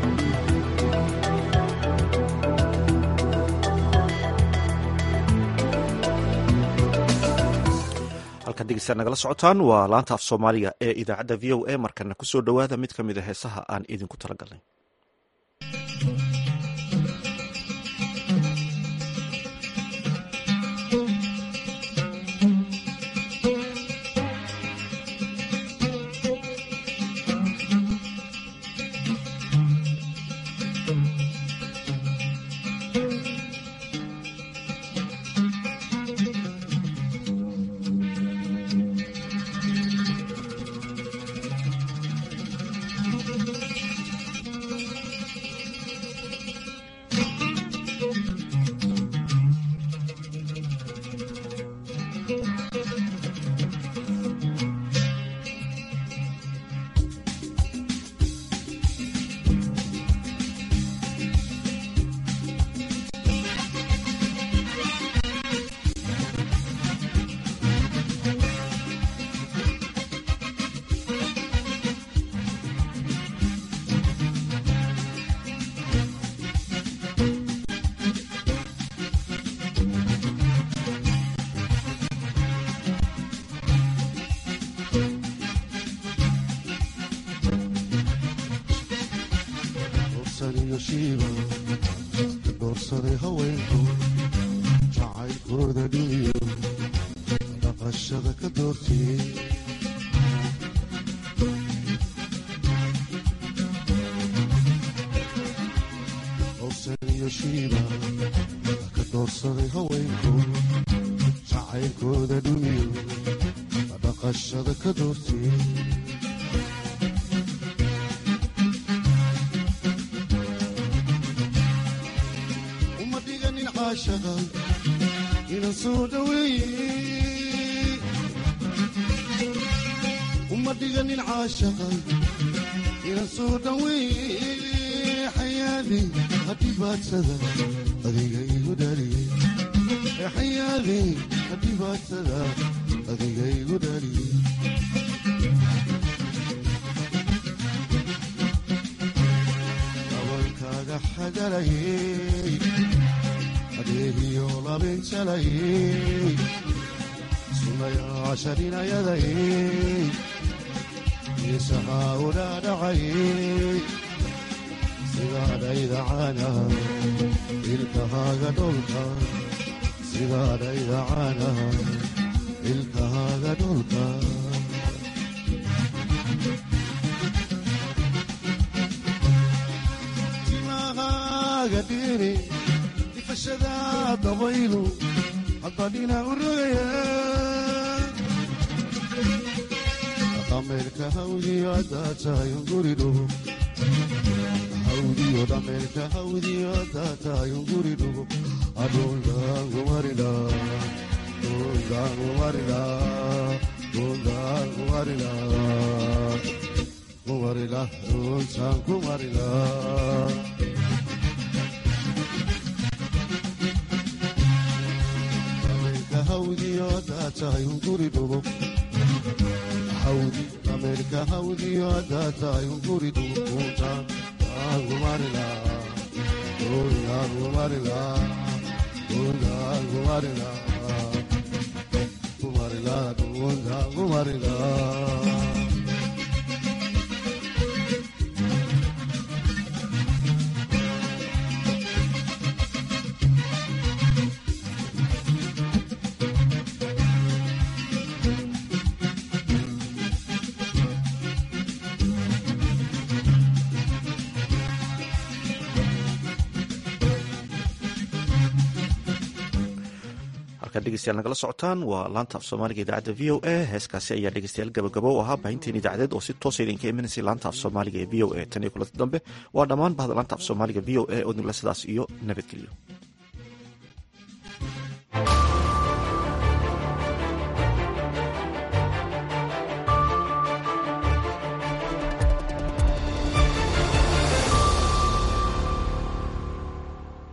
halkaad degeystaad nagala socotaan waa laanta af soomaaliga ee idaacadda v o a markana kusoo dhowaada mid ka mid a heesaha aan idinku talagalnay doorsaday haweenku jacaylkooda dhiniyo dhaqashada ka doortiyey howsaniyo shiiba ka doorsaday haweenku jacaylkooda dhiniyo dhaqashada ka doortiyey inan soo dhaweeye uma dhiganin caashaqa inan soo dhaweeye xayaadi hadhibaadsada adiga igu dhaliyey xayaadi hadhibaadsada adiga igu dhaliyey dabalkaaga xagalayey adeegiyo labinjalayey sunayaashaninayadayey isahaa udhaadhacayey sidaadhaydacana ilkahaaga dholka sidaadhaydacana ilkahaaga dholka timahaaga dhiri difashada dabaylu haddadhina u rogaya dhameerka hawdiyo haddaa tahay unguri dhugo hawdiyo dhameerka hawdiyo haddaa tahay unguri dhugo adhundaangumarila dhundaangumarila dhundaangumarila kumarila dhuntaan kumarila hawdiyo haddaa tahay unguri dhugo hawdi ameerika hawdiyo haddaa tahay unguri dhugo dhuntaan aangumarila dhundaangumarila dhundaangumarila kumarila dhundaangumarila halkaad dhegeystayaal nagala socotaan waa laanta af soomaaliga idaacadda v o a heeskaasi ayaa dhegeystayaal gabagabo u ahaa baahinteen idaacadeed oo si toosa idinka imanaysay laanta af soomaaliga ee v o a tan iyo kulanta dambe waa dhammaan bahda laanta af soomaaliga v o a oo idinla sidaas iyo nabadgelyo